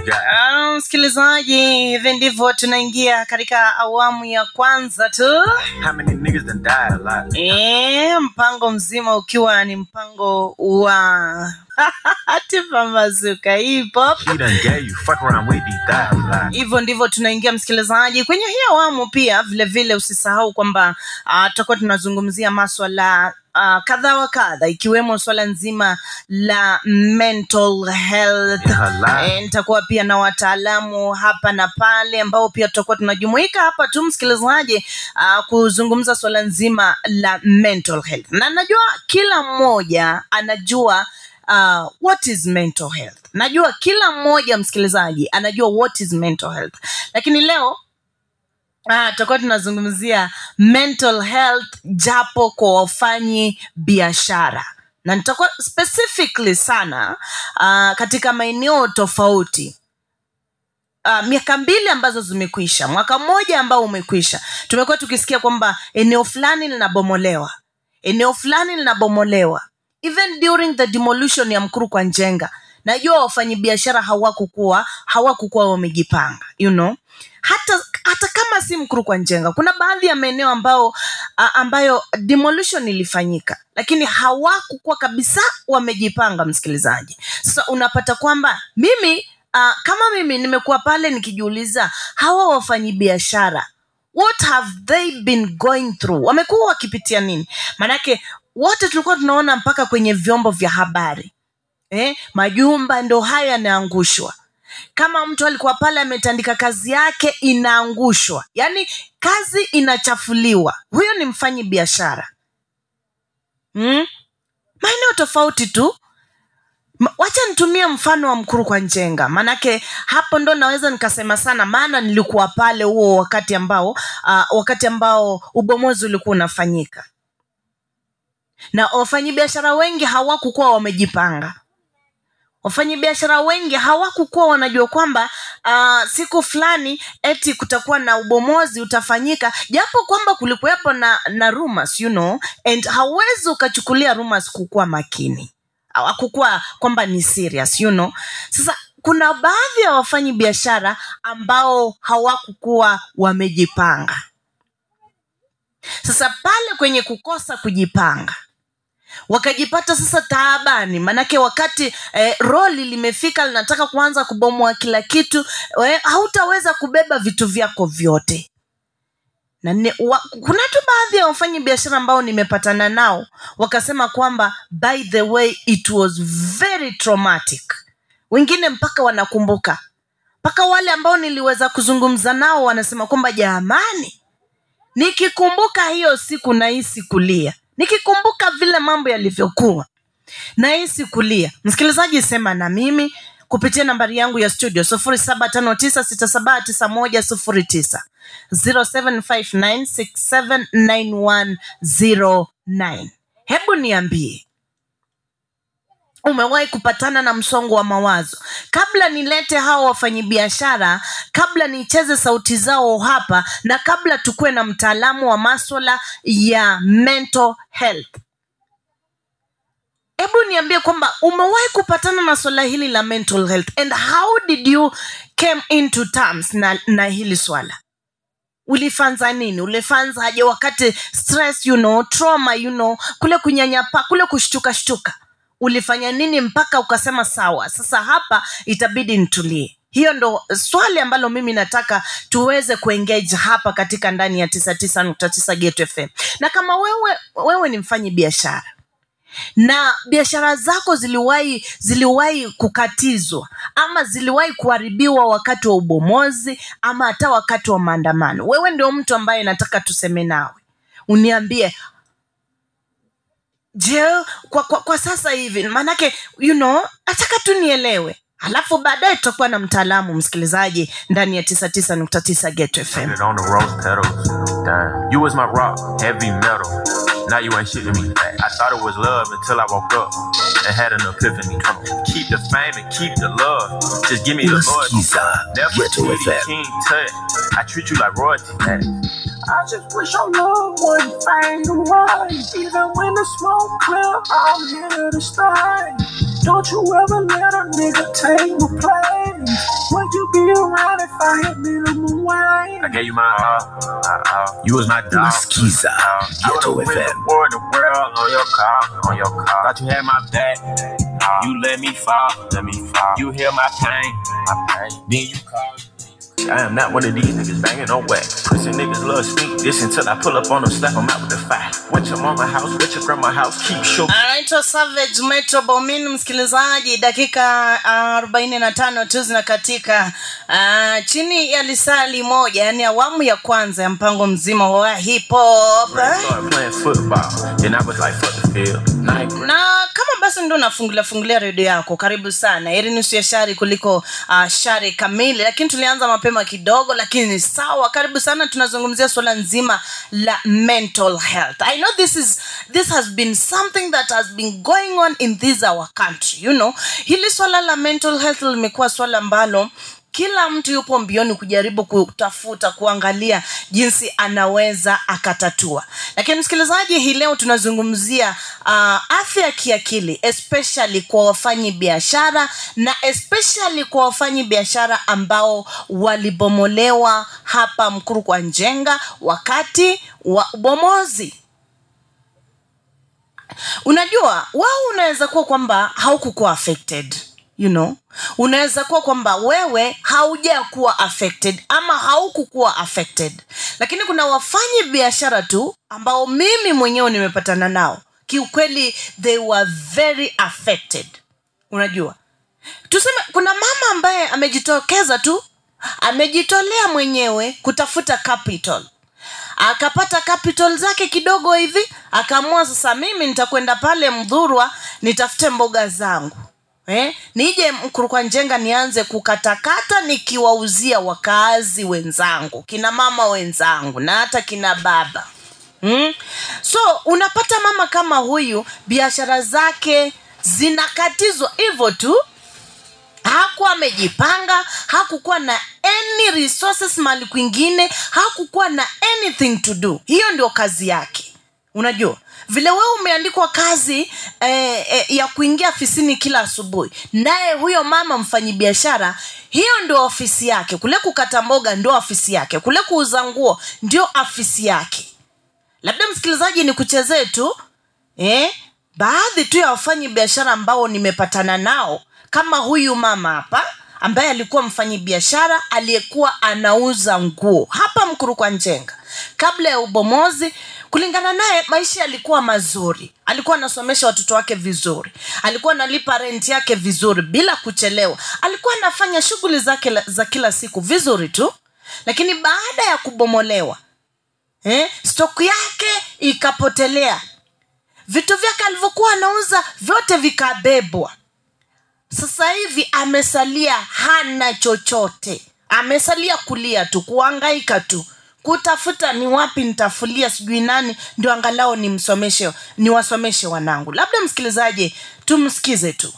got. Ah, msikilizaji hivi ndivyo tunaingia katika awamu ya kwanza tu How many niggas done died a lot? e, mpango mzima ukiwa ni mpango wa tipambazuka hip hop He done gave you. Fuck around with these died a lot. hivyo ndivyo tunaingia msikilizaji kwenye hii awamu pia vile vile usisahau kwamba uh, tutakuwa tunazungumzia maswala uh, kadha wa kadha ikiwemo swala nzima la mental health In her life. Eh, nitakuwa pia na wataalamu hapa na pale ambao pia tutakuwa tunajumuika hapa tu msikilizaji uh, kuzungumza swala nzima la mental health na najua kila mmoja anajua uh, what is mental health najua kila mmoja msikilizaji anajua what is mental health lakini leo Ah, tutakuwa tunazungumzia mental health japo kwa wafanyi biashara na nitakuwa specifically sana uh, katika maeneo tofauti uh, miaka mbili ambazo zimekwisha mwaka mmoja ambao umekwisha tumekuwa tukisikia kwamba eneo fulani linabomolewa eneo fulani linabomolewa even during the demolition ya mkuru kwa njenga najua wafanyabiashara hawakukuwa hawakukuwa wamejipanga you know hata hata kama si mkuru kwa njenga kuna baadhi ya maeneo ambao a, ambayo demolition ilifanyika lakini hawakukuwa kabisa wamejipanga msikilizaji sasa unapata kwamba mimi uh, kama mimi nimekuwa pale nikijiuliza hawa wafanyibiashara what have they been going through wamekuwa wakipitia nini maanake wote tulikuwa tunaona mpaka kwenye vyombo vya habari eh, majumba ndo hayo yanaangushwa kama mtu alikuwa pale ametandika kazi yake inaangushwa yaani kazi inachafuliwa huyo ni mfanyi biashara hmm? maeneo tofauti tu Ma- wacha nitumie mfano wa mkuru kwa njenga maanake hapo ndo naweza nikasema sana maana nilikuwa pale huo wakati ambao uh, wakati ambao ubomozi ulikuwa unafanyika na wafanyabiashara wengi hawakukuwa wamejipanga wafanyabiashara wengi hawakukuwa wanajua kwamba uh, siku fulani eti kutakuwa na ubomozi utafanyika japo kwamba kulikuwepo na, na rumors, you know, and hauwezi ukachukulia rumors kukuwa makini hawakukuwa kwamba ni serious you know. sasa kuna baadhi ya wafanyi biashara ambao hawakukuwa wamejipanga sasa pale kwenye kukosa kujipanga wakajipata sasa taabani manake wakati eh, roli limefika linataka kuanza kubomoa kila kitu eh, hautaweza kubeba vitu vyako vyote na ne, wa, kuna tu baadhi ya wafanyi biashara ambao nimepatana nao wakasema kwamba by the way it was very traumatic wengine mpaka wanakumbuka mpaka wale ambao niliweza kuzungumza nao wanasema kwamba jamani nikikumbuka hiyo siku nahisi kulia nikikumbuka vile mambo yalivyokuwa nahisi kulia msikilizaji sema na mimi kupitia nambari yangu ya studio sufuri saba tano tisa sita saba tisa moja sufuri tisa zero seven five nine six seven nine one zero nine hebu niambie umewahi kupatana na msongo wa mawazo kabla nilete hawa wafanyibiashara kabla nicheze sauti zao hapa na kabla tukuwe na mtaalamu wa maswala ya mental health hebu niambie kwamba umewahi kupatana na swala hili la mental health and how did you came into terms na, na hili swala ulifanza nini ulifanzaje wakati stress you know trauma you know kule kunyanyapa kule kushtuka shtuka ulifanya nini mpaka ukasema sawa sasa hapa itabidi nitulie hiyo ndo swali ambalo mimi nataka tuweze kuengage hapa katika ndani ya tisa tisa nukta tisa Geto fm na kama wewe wewe ni mfanyi biashara na biashara zako ziliwahi ziliwahi kukatizwa ama ziliwahi kuharibiwa wakati wa ubomozi ama hata wakati wa maandamano wewe ndio mtu ambaye nataka tuseme nawe uniambie je kwa, kwa, kwa sasa hivi maanake you know nataka tu nielewe alafu baadaye tutakuwa na mtaalamu msikilizaji ndani ya tisa tisa nukta tisa Geto fm Put it on the rose petals. Damn. You was my rock, heavy metal. Now you ain't shit to me. I thought it was love until I woke up and had an epiphany. Keep the fame and keep the love. Just give me the loyalty. Unasikiza Never Ghetto treat FM. King Tut. I treat you like royalty. I just wish your love wouldn't fade away. Even when the smoke clear, I'm here to stay. Don't you ever let a nigga take my place. When around if I had minimum wage. I gave you my all, my all. You was my dog. Unasikiza I Ghetto would've win FM. the war, the world on your car, on your car. Thought you had my back. You let me fall, let me fall. You hear my pain, my pain. Then you call. I am not one of these niggas banging no whack. Pussy niggas love speak this until I pull up on them, slap them out with the fire. Went your mama house, went your grandma house, keep shook. anaitwa savage metro bomin msikilizaji dakika arobaini na tano tu zinakatika uh, chini ya lisali moja yani awamu ya kwanza ya mpango mzima wa hip hop Started playing football, then I was like, fuck the field. Ninth grade. na kama basi ndo unafungulia fungulia redio yako karibu sana heri nusu ya shari kuliko uh, shari kamili lakini tulianza mapema kidogo lakini ni sawa karibu sana tunazungumzia suala nzima la mental health i know this is this has been something that has been going on in this our country you know hili swala la mental health limekuwa swala ambalo kila mtu yupo mbioni kujaribu kutafuta kuangalia jinsi anaweza akatatua lakini msikilizaji hii leo tunazungumzia uh, afya ya kiakili especially kwa wafanyi biashara na especially kwa wafanyi biashara ambao walibomolewa hapa mkuru kwa njenga wakati wa ubomozi unajua wao unaweza kuwa kwamba haukukuwa affected you know unaweza kuwa kwamba wewe haujakuwa affected ama haukukuwa affected lakini kuna wafanyi biashara tu ambao mimi mwenyewe nimepatana nao kiukweli they were very affected unajua tuseme kuna mama ambaye amejitokeza tu amejitolea mwenyewe kutafuta capital akapata capital zake kidogo hivi akaamua sasa mimi nitakwenda pale mdhurwa nitafute mboga zangu eh? nije mkurukwa njenga nianze kukatakata nikiwauzia wakaazi wenzangu kina mama wenzangu na hata kina baba mm? so unapata mama kama huyu biashara zake zinakatizwa hivyo tu hakuwa amejipanga hakukuwa na any resources mali kwingine hakukuwa na anything to do hiyo ndio kazi yake unajua vile wewe umeandikwa kazi eh, eh, ya kuingia afisini kila asubuhi naye huyo mama mfanyibiashara hiyo ndio ofisi yake kule kukata mboga ndio ofisi yake kule kuuza nguo ndio afisi yake labda msikilizaji ni kuchezee tu eh? baadhi tu ya wafanyi biashara ambao nimepatana nao kama huyu mama hapa ambaye alikuwa mfanyi biashara aliyekuwa anauza nguo hapa mkurukwa njenga kabla ya ubomozi kulingana naye maisha yalikuwa mazuri alikuwa anasomesha watoto wake vizuri alikuwa analipa renti yake vizuri bila kuchelewa alikuwa anafanya shughuli zake la- za kila siku vizuri tu lakini baada ya kubomolewa eh, stoku yake ikapotelea vitu vyake alivyokuwa anauza vyote vikabebwa sasa hivi amesalia hana chochote amesalia kulia tu kuangaika tu kutafuta ni wapi nitafulia sijui nani ndio angalau nimsomeshe niwasomeshe wanangu labda msikilizaji tumsikize tu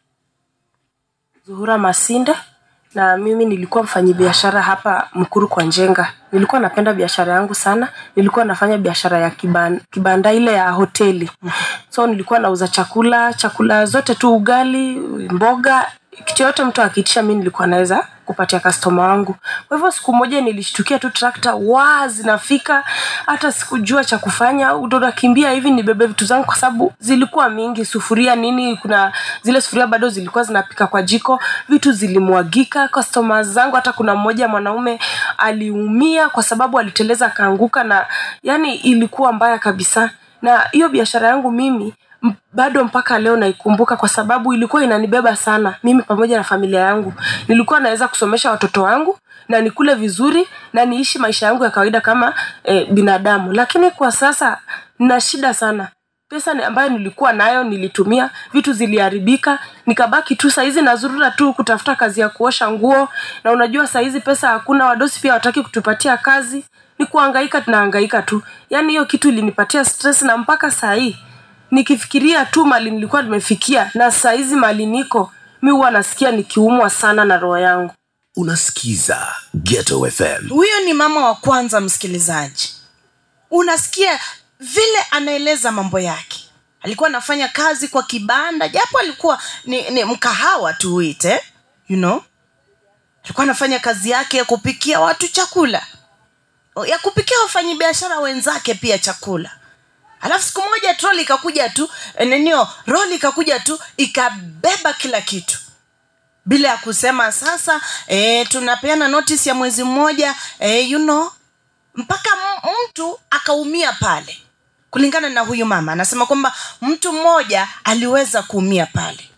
Zuhura Masinde na mimi nilikuwa mfanyibiashara hapa Mkuru kwa Njenga. Nilikuwa napenda biashara yangu sana. Nilikuwa nafanya biashara ya kiban, kibanda ile ya hoteli. So nilikuwa nauza chakula, chakula zote tu ugali, mboga, kitu yote mtu akiitisha mimi nilikuwa naweza kupatia customer wangu. Kwa hivyo siku moja nilishtukia tu trakta waa zinafika, hata sikujua cha kufanya, ndo nakimbia hivi nibebe vitu zangu kwa sababu zilikuwa mingi, sufuria nini, kuna zile sufuria bado zilikuwa zinapika kwa jiko, vitu zilimwagika. Customers zangu, hata kuna mmoja mwanaume aliumia kwa sababu aliteleza akaanguka, na yani ilikuwa mbaya kabisa. Na hiyo biashara yangu mimi m- bado mpaka leo naikumbuka kwa sababu ilikuwa inanibeba sana mimi pamoja na familia yangu nilikuwa naweza kusomesha watoto wangu na nikule vizuri na niishi maisha yangu ya kawaida kama eh, binadamu lakini kwa sasa nina shida sana pesa ni- ambayo nilikuwa nayo nilitumia vitu ziliharibika nikabaki tu saizi nazurura tu kutafuta kazi ya kuosha nguo na unajua saizi pesa hakuna wadosi pia wataki kutupatia kazi ni kuhangaika tunahangaika tu yaani hiyo kitu ilinipatia stress na mpaka saa hii nikifikiria tu mali nilikuwa nimefikia na saizi mali niko mi huwa nasikia nikiumwa sana na roho yangu unasikiza Ghetto FM. huyo ni mama wa kwanza msikilizaji unasikia vile anaeleza mambo yake alikuwa anafanya kazi kwa kibanda japo alikuwa ni, ni mkahawa tuuite you know alikuwa anafanya kazi yake ya kupikia watu chakula ya kupikia wafanyabiashara wenzake pia chakula alafu siku moja troli ikakuja tu eh, ninio roli ikakuja tu ikabeba kila kitu bila ya kusema sasa e, tunapeana notice ya mwezi mmoja e, you know mpaka m- mtu akaumia pale kulingana na huyu mama anasema kwamba mtu mmoja aliweza kuumia pale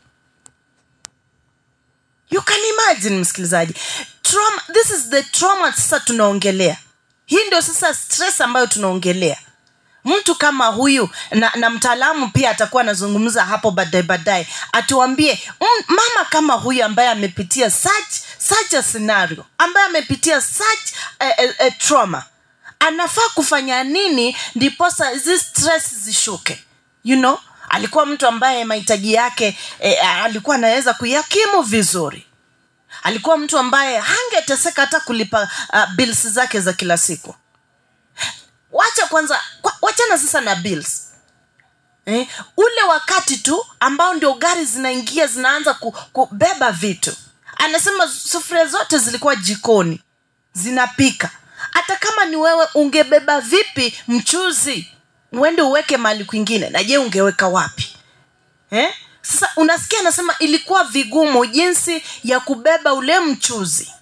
you can imagine msikilizaji trauma, this is the trauma sasa tunaongelea hii ndio sasa stress ambayo tunaongelea mtu kama huyu na, na mtaalamu pia atakuwa anazungumza hapo baadaye baadaye atuambie mm, mama kama huyu ambaye amepitia such, such a scenario ambaye amepitia such a, a, a trauma anafaa kufanya nini ndiposa hizi stress zishuke you know alikuwa mtu ambaye mahitaji yake eh, alikuwa anaweza kuyakimu vizuri alikuwa mtu ambaye hangeteseka hata kulipa uh, bills zake za kila siku wacha kwanza kwa- wachana sasa na bills eh, ule wakati tu ambao ndio gari zinaingia zinaanza ku, kubeba vitu anasema sufuria zote zilikuwa jikoni zinapika hata kama ni wewe ungebeba vipi mchuzi uende uweke mahali kwingine na je ungeweka wapi eh? sasa unasikia anasema ilikuwa vigumu jinsi ya kubeba ule mchuzi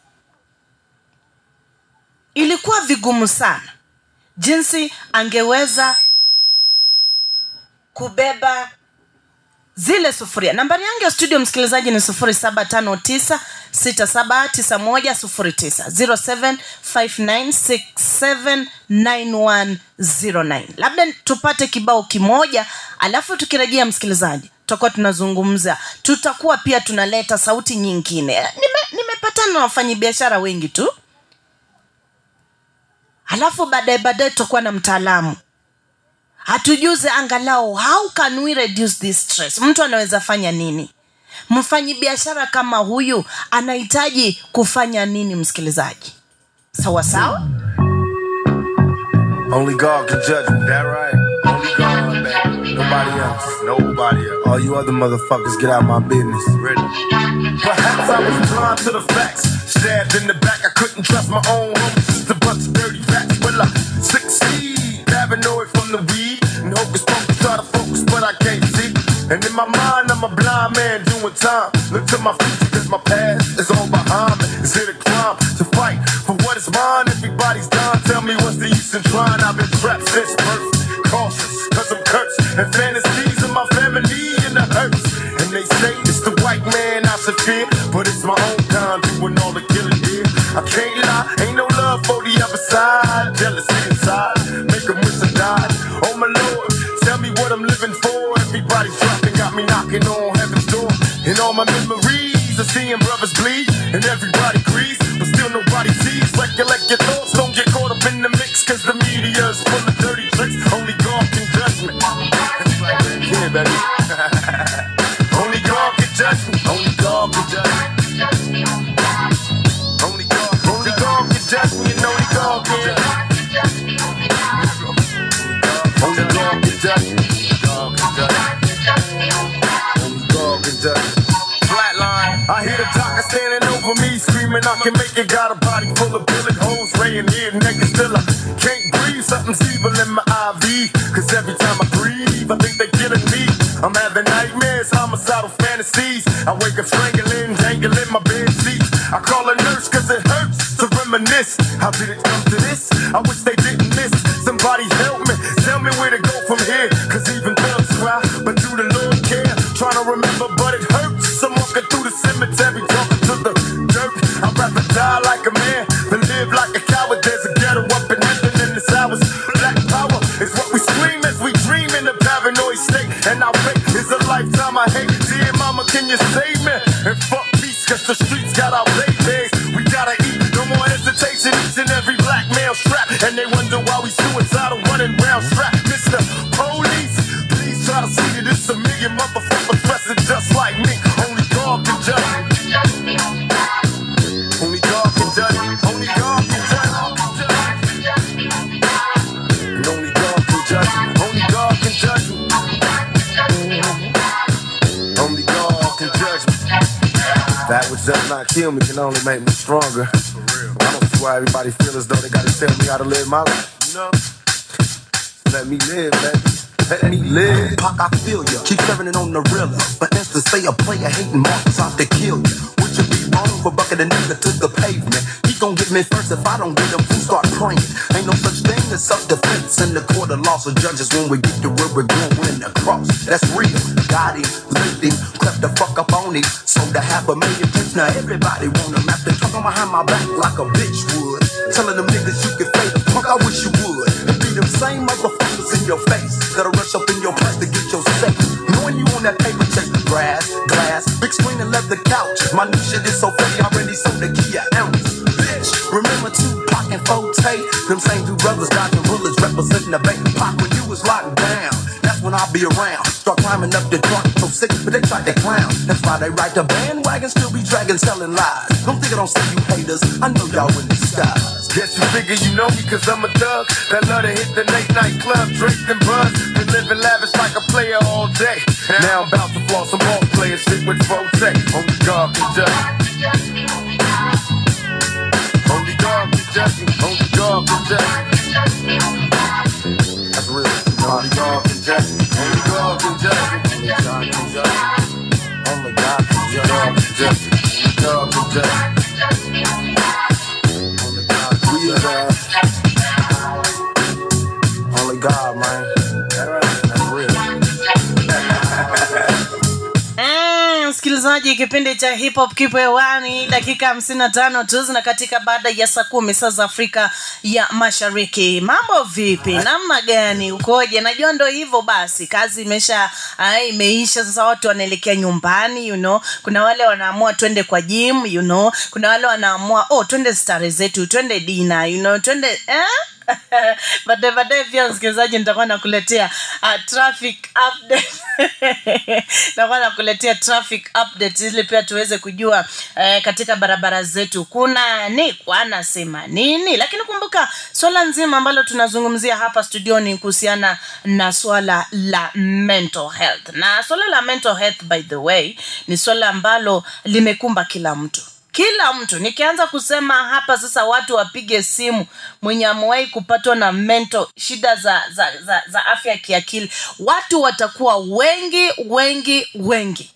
ilikuwa vigumu sana jinsi angeweza kubeba zile sufuria nambari yangu ya studio msikilizaji ni 759 0759679109 labda tupate kibao kimoja alafu tukirejea msikilizaji tutakuwa tunazungumza tutakuwa pia tunaleta sauti nyingine Nime- nimepatana na wafanyabiashara wengi tu alafu baadaye baadaye tutakuwa na mtaalamu hatujuze angalau how can we reduce this stress mtu anaweza fanya nini mfanyi biashara kama huyu anahitaji kufanya nini msikilizaji sawa sawa Only God can judge me. That right? Only God, baby. Nobody else. Nobody else. All you other motherfuckers, get out my business. Ready? Perhaps I was blind to the facts. Stabbed in the back, I couldn't trust my own homies. Just a bunch of dirty facts. Will I succeed? Paranoid from the weed. And hocus pocus, try to focus, but I can't see. And in my mind, I'm a blind man doing time. Look to my future, cause my past is all behind me. Is it a crime to fight for what is mine? Everybody's done. Tell me what's the use in trying? I've been trapped since birth. Cautious, cause I'm cursed. And fantasies of my family and the hurts. And they say it's the white man I should fear. But it's my own kind doing all the killing here. I can't lie, ain't no love for the other side. Jealousy inside, make 'em wish I died. Oh my lord, tell me what I'm living for. Everybody's dropping, got me knocking on heaven's door. And all my memories of seeing brothers bleed. And everybody agrees, but still nobody sees. Recollect your thoughts, don't get caught up in the mix. Cause the media's full of dirty tricks. Only God can judge me. Yeah, baby. Only God can judge me. Only God can judge me. Only God, only God can judge me, and only God can. Only God can judge me. God can judge me. Only God can judge me. Flatline. I hear the doctor standing over me, screaming, I can make it. Got a body full of bullet holes, laying here naked still. I can't breathe, something's evil in my IV. Cause every time I breathe, I think they're killing me. I'm having nightmares, homicidal fantasies. I wake up strangling, dangling my bed sheets. I call a nurse cause it hurts to reminisce. How did it come to this? I wish they didn't miss. Somebody help me, tell me where to go from here. Cause even thugs cry, but do the Lord care? Trying to remember, but it hurts. I'm walking through the cemetery, talking to the dirt. I'd rather die like a man than live like a coward. There's a ghetto up in heaven in the hours. Black power is what we scream as we dream in a paranoid state. And our fate is a lifetime I hate. Dear mama, can you save me? And fuck peace, cause the streets got our babies. We gotta eat, no more hesitation. Each and every black male strapped. And they wonder why we suicidal running round strapped. Mr. Police, please try to see that it's a million motherfuckers dressing just like me. Only God can judge me. Only God can judge me. Only God can judge me. And only God can judge me. Only God can judge me. Only God can judge me. That was does not kill me can only make me stronger. I don't see why everybody feel as though they gotta tell me how to live my life. You know? Let me live, baby. Let me live. Pac, I feel ya. Keep serving it on the real. For instance, say a player hating marks out to kill ya. Would you be wrong for bucking a nigga to the pavement? He gon' get me first if I don't get him. Who start praying? Ain't no such thing as self-defense in the court of law. So judges when we get to where we're going across. That's real. Got him, licked him, crept the fuck up on him. Sold a half a million tapes. Now everybody want him after talking behind my back like a bitch would. Telling them niggas you can fade the punk. I wish you would. And be them same motherfuckers in your face that'll rush up in your place to get your safe. Knowing you on that paper chase, grass, glass, big screen and leather couch. My new shit is so fake, I already sold the key an ounce. Bitch, remember Tupac and Forte? Them same two brothers dodging bullets representing the baby pop when you was locked down. That's when I'll be around. Start climbing up the truck, so sick, but they tried to clown. That's why they ride the bandwagon, still be dragging, selling lies. Don't think I don't see you haters. I know y'all in disguise. Guess you figure you know me cause I'm a thug That love to hit the late night club, drink and buzz Been living lavish like a player all day Now I'm about to floss some ball players shit with Forte Only God can judge me Only God can judge me Only God can judge me That's real Only God can judge me Only God can judge me Only God can judge me Only God can judge me God can judge me God can judge me only God, we are Only God, man. That's real. Mm, msikilizaji kipindi cha hip hop kipo hewani dakika hamsini na tano tu zina katika baada ya saa kumi saa za afrika ya mashariki mambo vipi namna gani ukoje najua ndo hivyo basi kazi imesha ah, imeisha sasa watu wanaelekea nyumbani you know kuna wale wanaamua twende kwa gym you know kuna wale wanaamua oh twende stare zetu twende dina you know twende eh? baadaye baadaye pia msikilizaji nitakuwa nakuletea uh, traffic update nitakuwa nakuletea traffic update ili pia tuweze kujua uh, katika barabara zetu kuna ni anasema nini lakini kumbuka swala nzima ambalo tunazungumzia hapa studioni kuhusiana na swala la mental health na swala la mental health by the way ni swala ambalo limekumba kila mtu kila mtu nikianza kusema hapa sasa watu wapige simu mwenye amewahi kupatwa na mental shida za, za, za, za afya ya kiakili watu watakuwa wengi wengi wengi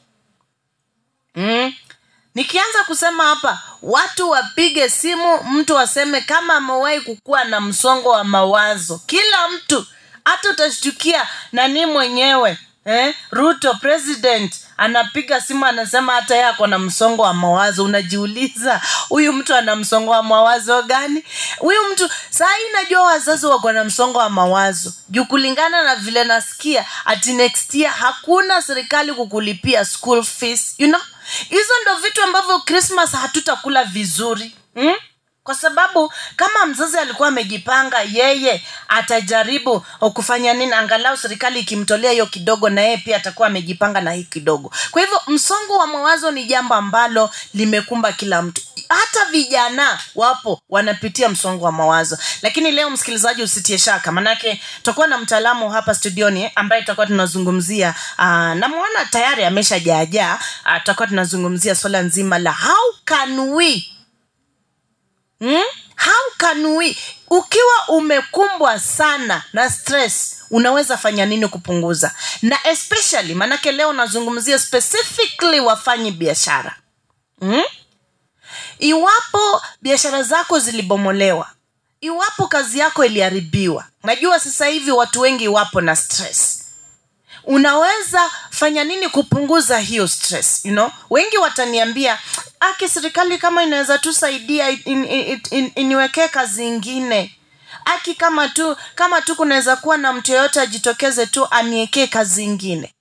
mm? nikianza kusema hapa watu wapige simu mtu aseme kama amewahi kukuwa na msongo wa mawazo kila mtu hata utashtukia nani mwenyewe eh? ruto president anapiga simu anasema hata yeye ako na msongo wa mawazo unajiuliza huyu mtu ana msongo wa mawazo gani huyu mtu saa hii najua wazazi wako na msongo wa mawazo juu kulingana na vile nasikia ati next year hakuna serikali kukulipia school fees you know hizo ndo vitu ambavyo christmas hatutakula vizuri hmm? kwa sababu kama mzazi alikuwa amejipanga yeye atajaribu kufanya nini angalau serikali ikimtolea hiyo kidogo na yeye pia atakuwa amejipanga na hii kidogo kwa hivyo msongo wa mawazo ni jambo ambalo limekumba kila mtu hata vijana wapo wanapitia msongo wa mawazo lakini leo msikilizaji usitie shaka manake tutakuwa na mtaalamu hapa studioni ambaye tutakuwa tunazungumzia uh, namwona tayari ameshajaajaa uh, tutakuwa tunazungumzia swala nzima la how can we hmm? how can we ukiwa umekumbwa sana na stress unaweza fanya nini kupunguza na especially maanake leo unazungumzia specifically wafanyi biashara hmm? iwapo biashara zako zilibomolewa iwapo kazi yako iliharibiwa najua sasa hivi watu wengi wapo na stress unaweza fanya nini kupunguza hiyo stress you know wengi wataniambia aki serikali kama inaweza tusaidia in, in, in, iniwekee kazi ingine aki kama tu kama tu kunaweza kuwa na mtu yeyote ajitokeze tu aniekee kazi ingine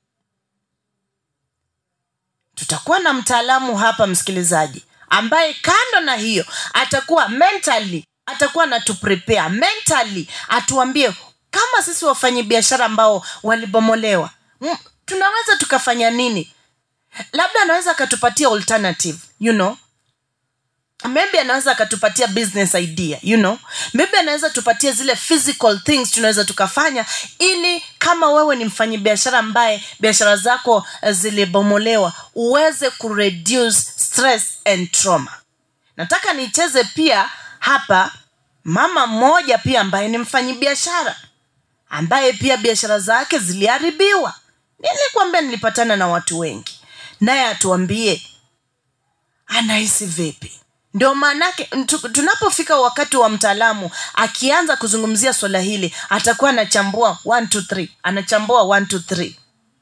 tutakuwa na mtaalamu hapa msikilizaji ambaye kando na hiyo atakuwa mentally atakuwa natuprepare mentally atuambie kama sisi wafanyabiashara ambao walibomolewa m- tunaweza tukafanya nini labda anaweza akatupatia alternative you know maybe anaweza akatupatia business idea you know maybe anaweza tupatie zile physical things tunaweza tukafanya ili kama wewe ni mfanyabiashara ambaye biashara zako eh, zilibomolewa uweze kureduce stress and trauma nataka nicheze pia hapa mama mmoja pia ambaye ni mfanyibiashara ambaye pia biashara zake ziliharibiwa nilikwambia nilipatana na watu wengi naye atuambie anahisi vipi ndio maanake tu- tunapofika wakati wa mtaalamu akianza kuzungumzia swala hili atakuwa anachambua 1 2 3 anachambua 1 2 3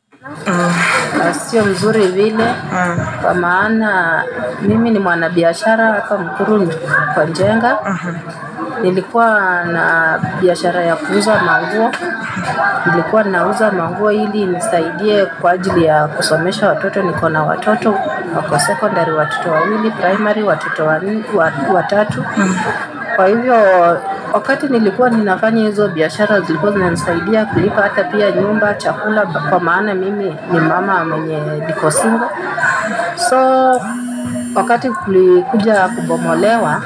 na sio mzuri vile kwa maana mimi ni mwanabiashara hapa Mkuru kwa Njenga. Nilikuwa na biashara ya kuuza manguo, nilikuwa nauza manguo ili nisaidie kwa ajili ya kusomesha watoto. Niko na watoto wako secondary, watoto wawili, primary watoto wan- wa- watatu. Kwa hivyo wakati nilikuwa ninafanya hizo biashara zilikuwa zinanisaidia kulipa hata pia nyumba, chakula, kwa maana mimi ni mama mwenye niko single. So wakati kulikuja kubomolewa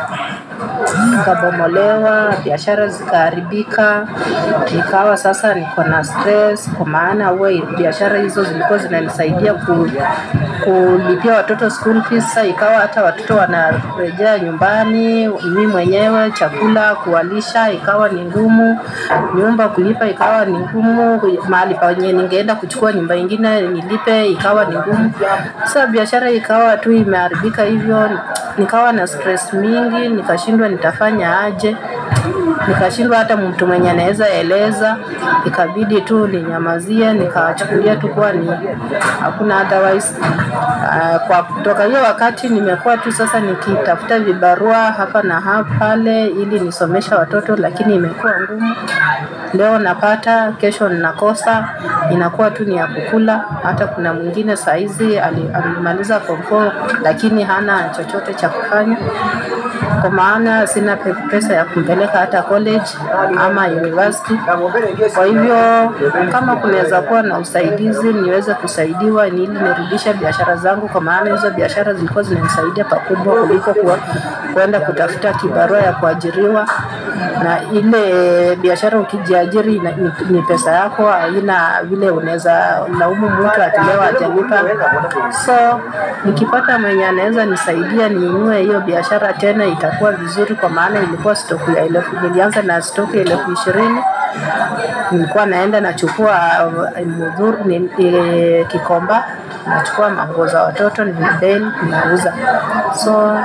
nikabomolewa, biashara zikaharibika, nikawa sasa niko na stress, kwa maana huwa biashara hizo zilikuwa zinanisaidia ku, kulipia watoto school fees. Sasa ikawa hata watoto wanarejea nyumbani, mimi mwenyewe chakula kuwalisha ikawa ni ngumu, nyumba kulipa ikawa ni ngumu, mahali penye ningeenda kuchukua nyumba ingine nilipe ikawa ni ngumu. Sasa biashara ikawa tu imeharibika hivyo, nikawa na stress mingi, nikashindwa nitafanya aje, nikashindwa hata mtu mwenye anaweza eleza, ikabidi tu ninyamazie, nikawachukulia tu kuwa ni hakuna otherwise. Uh, kwa kutoka hiyo wakati nimekuwa tu sasa nikitafuta vibarua hapa na hapa pale ili nisomesha watoto, lakini imekuwa ngumu. Leo napata, kesho ninakosa, inakuwa tu ni ya kukula. Hata kuna mwingine saizi ali- alimaliza form 4 lakini hana chochote cha kufanya kwa maana sina pe- pesa ya kumpeleka hata college ama university. Kwa hivyo kama kunaweza kuwa na usaidizi niweze kusaidiwa ni ili nirudishe biashara zangu, kwa maana hizo biashara zilikuwa zinanisaidia pakubwa kuliko kuwa, kuenda kutafuta kibarua ya kuajiriwa, na ile biashara ukijiajiri ina- ni, ni pesa yako, haina vile unaweza laumu mtu ati leo hajalipa. So nikipata mwenye anaweza nisaidia niinue hiyo biashara tena itakuwa vizuri, kwa maana ilikuwa stoku ya elfu, nilianza na stoku ya elfu ishirini nilikuwa naenda nachukua uh, mudhuru ni, e, Kikomba, nachukua manguo za watoto nimebeli ninauza, so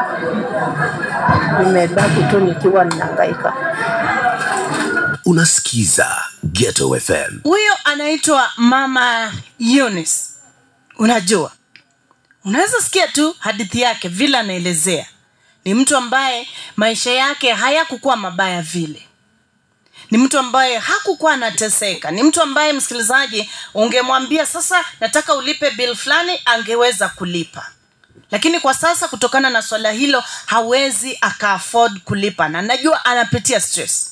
nimebaki tu nikiwa ninahangaika. Unasikiza Ghetto FM. huyo anaitwa mama Eunice. unajua unaweza sikia tu hadithi yake vile anaelezea ni mtu ambaye maisha yake hayakukuwa mabaya vile ni mtu ambaye hakukuwa anateseka ni mtu ambaye msikilizaji ungemwambia sasa nataka ulipe bill fulani angeweza kulipa lakini kwa sasa kutokana na swala hilo hawezi aka afford kulipa na najua anapitia stress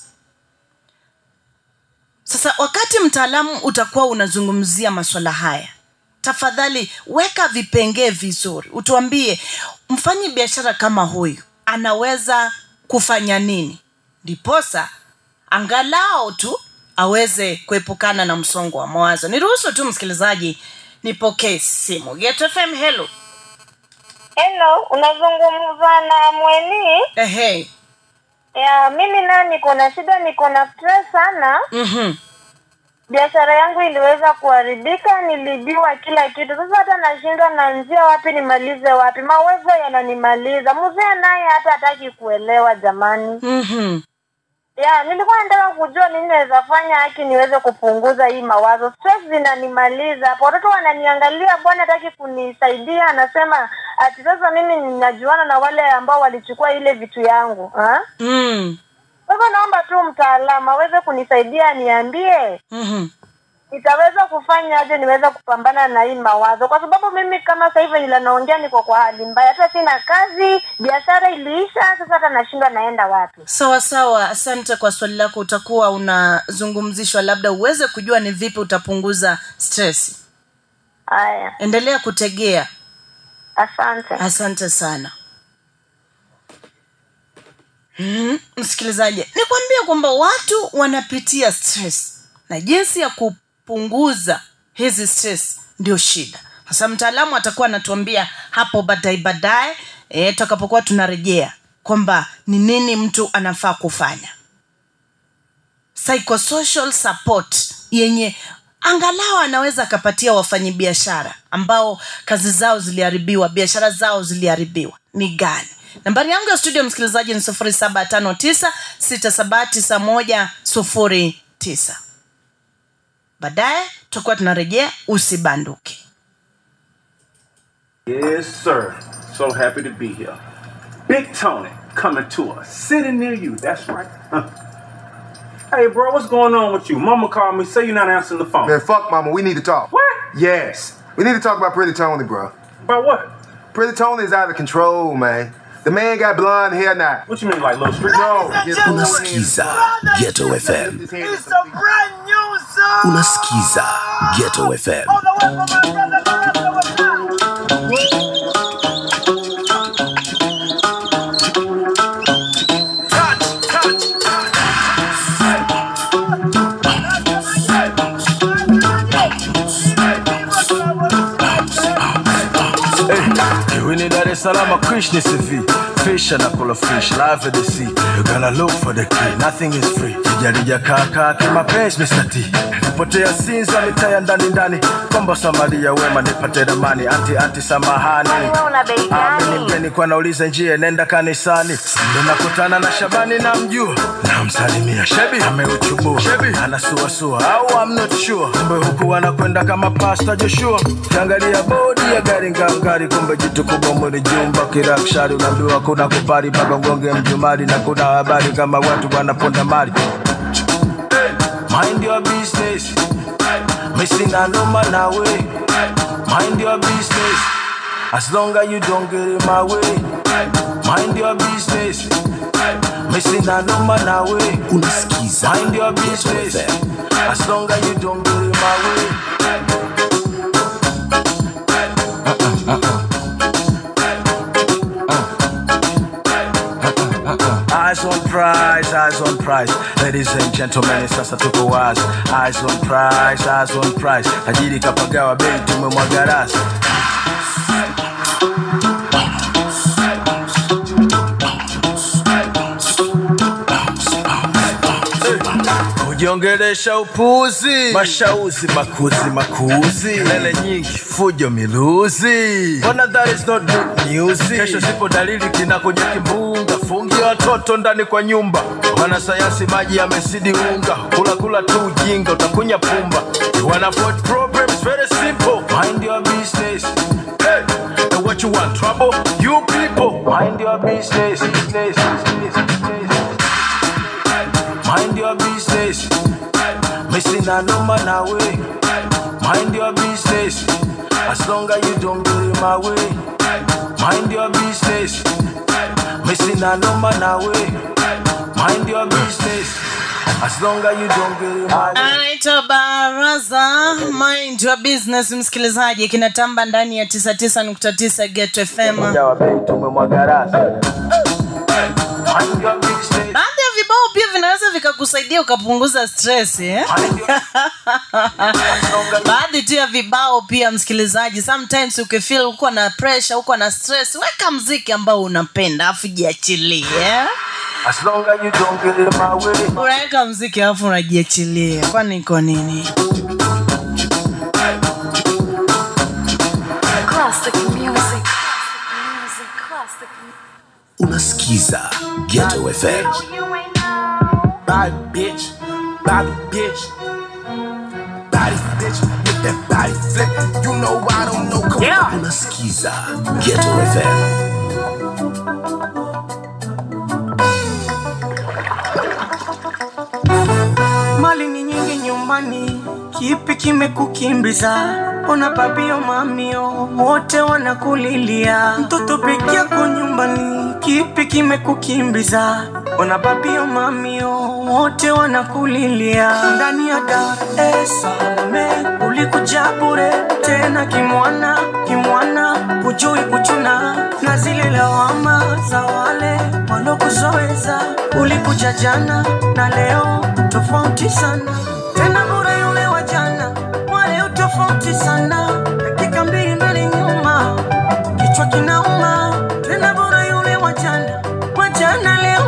sasa wakati mtaalamu utakuwa unazungumzia maswala haya tafadhali weka vipengee vizuri utuambie mfanyi biashara kama huyu anaweza kufanya nini ndiposa angalau tu aweze kuepukana na msongo wa mawazo niruhusu tu msikilizaji nipokee simu Get FM hello Hello, unazungumza na Mweni? ehe Ya, mimi nayo niko na shida, niko na stress sana. mhm Biashara yangu iliweza kuharibika, nilibiwa kila kitu. Sasa hata nashindwa naanzia wapi nimalize wapi, mawezo yananimaliza. Mzee naye hata hataki kuelewa jamani. mhm Ya, nilikuwa nataka kujua nini naweza fanya haki niweze kupunguza hii mawazo. Stress zinanimaliza. Hapo watoto wananiangalia, bwana hataki kunisaidia, anasema ati sasa mimi ninajuana na wale ambao walichukua ile vitu yangu. Ha? mm. Kwa hivyo naomba tu mtaalamu aweze kunisaidia, niambie mhm nitaweza kufanya aje niweze kupambana na hii mawazo, kwa sababu mimi kama sasa hivi nila naongea, niko kwa hali mbaya, hata sina kazi, biashara iliisha, sasa hata nashindwa naenda wapi. sawa sawa asante kwa swali lako utakuwa unazungumzishwa labda uweze kujua ni vipi utapunguza stress Haya, endelea kutegea asante. asante sana mm, msikilizaji nikwambia kwamba watu wanapitia stress na jinsi ya kupunguza hizi stress ndio shida sasa mtaalamu atakuwa anatuambia hapo baadaye baadaye e, tutakapokuwa tunarejea kwamba ni nini mtu anafaa kufanya psychosocial support yenye angalau anaweza akapatia wafanyabiashara ambao kazi zao ziliharibiwa biashara zao ziliharibiwa ni gani nambari yangu ya studio msikilizaji ni sufuri saba tano tisa sita saba tisa moja sufuri tisa baadaye tutakuwa tunarejea usibanduke Yes, sir. So happy to be here. Big Tony coming to us, sitting near you. That's right. Huh. Hey, bro, what's going on with you? Mama called me. Say you're not answering the phone. Man, fuck mama. We need to talk. What? Yes. We need to talk about Pretty Tony, bro. About what? Pretty Tony is out of control, man. The man got blonde hair now. What you mean, like little street? No. his whole head is Unasikiza blonde. Ghetto FM. His head is It's a brand new song. Unasikiza Ghetto FM. All the way from my brother Karasa was now. Hey, we need Dar es Salaam Krishna CV. Fish and a fish, live at the sea. You gotta look for the key, nothing is free. Kijarija kaka kimapenzi Mr. T. Potea sinza mitaya ndani ndani. Kombo Samaria wema nipate ramani. Anti anti samahani. una bei Amini mgeni kwa nauliza njia nenda kanisani. Ndo nakutana na Shabani na mjua. Namsalimia Shebi ameuchubua. Shebi anasuasua au I'm not sure. Kumbe huku anakwenda kama Pastor Joshua. Kiangalia bodi ya gari ngangari, kumbe jitu kubwa mwili jumba kirakshari. Unaambiwa kuna kupari mpaka ngonge mjumari, na kuna habari kama watu wanaponda mali. Mind your business. Missing a number now way. Mind your business. As long as you don't get in my way. Mind your business. Missing a number now way. Unasikiza Mind your Ghetto business. FM. As long as you don't get in my way. Eyes on prize, eyes on prize. Ladies and gentlemen, sasa tuko wazi. Eyes on prize, eyes on prize. Tajiri kapagawa bei tumemwaga rasi. kujiongelesha upuzi, mashauzi makuzi makuzi, kelele nyingi, fujo miluzi. Mbona that is not good news? Kesho zipo dalili kinakuja kimbunga, fungi watoto ndani kwa nyumba. Wanasayansi maji yamezidi unga, kula kula tu ujinga, utakunya pumba. You wanna avoid problems, very simple. Mind your business. Hey, and what you want, trouble? You people, mind your business. business, business, business. Mind your business. Missing a number now way. Mind your business. As long as you don't get in my way. Mind your business. Missing a number now way. Mind your business. As long as you don't get in my way. anaitwa baraza mind your business msikilizaji kinatamba ndani ya 99.9 get fm Jawa bei tumemwaga rasi. Mind your business. baadhi ya vibao pia vinaweza vikakusaidia ukapunguza stress eh? baadhi tu ya vibao pia msikilizaji sometimes ukifeel uko na pressure uko na stress weka mziki ambao unapenda afu jiachilie eh? As long as you don't get in my way. unaweka mziki alafu unajiachilia kwani iko nini Classic music. Music, classic Unasikiza Ghetto FM. Body bitch, body bitch, body bitch with that body flip. You know I don't know. Come yeah. Unasikiza Ghetto FM. mali ni nyingi nyumbani, kipi kimekukimbiza? Ona babio mamio wote wanakulilia, mtoto peke yako nyumbani, kipi kimekukimbiza? Ona babio mamio wote wanakulilia, ndani ya Dar es Salaam ulikuja bure tena kimwana kimwana, hujui kuchuna na zile lawama za wale walokuzoeza. Ulikuja jana na leo tofauti sana, tena bure yule wa jana, wale tofauti sana, dakika mbili mbele nyuma, kichwa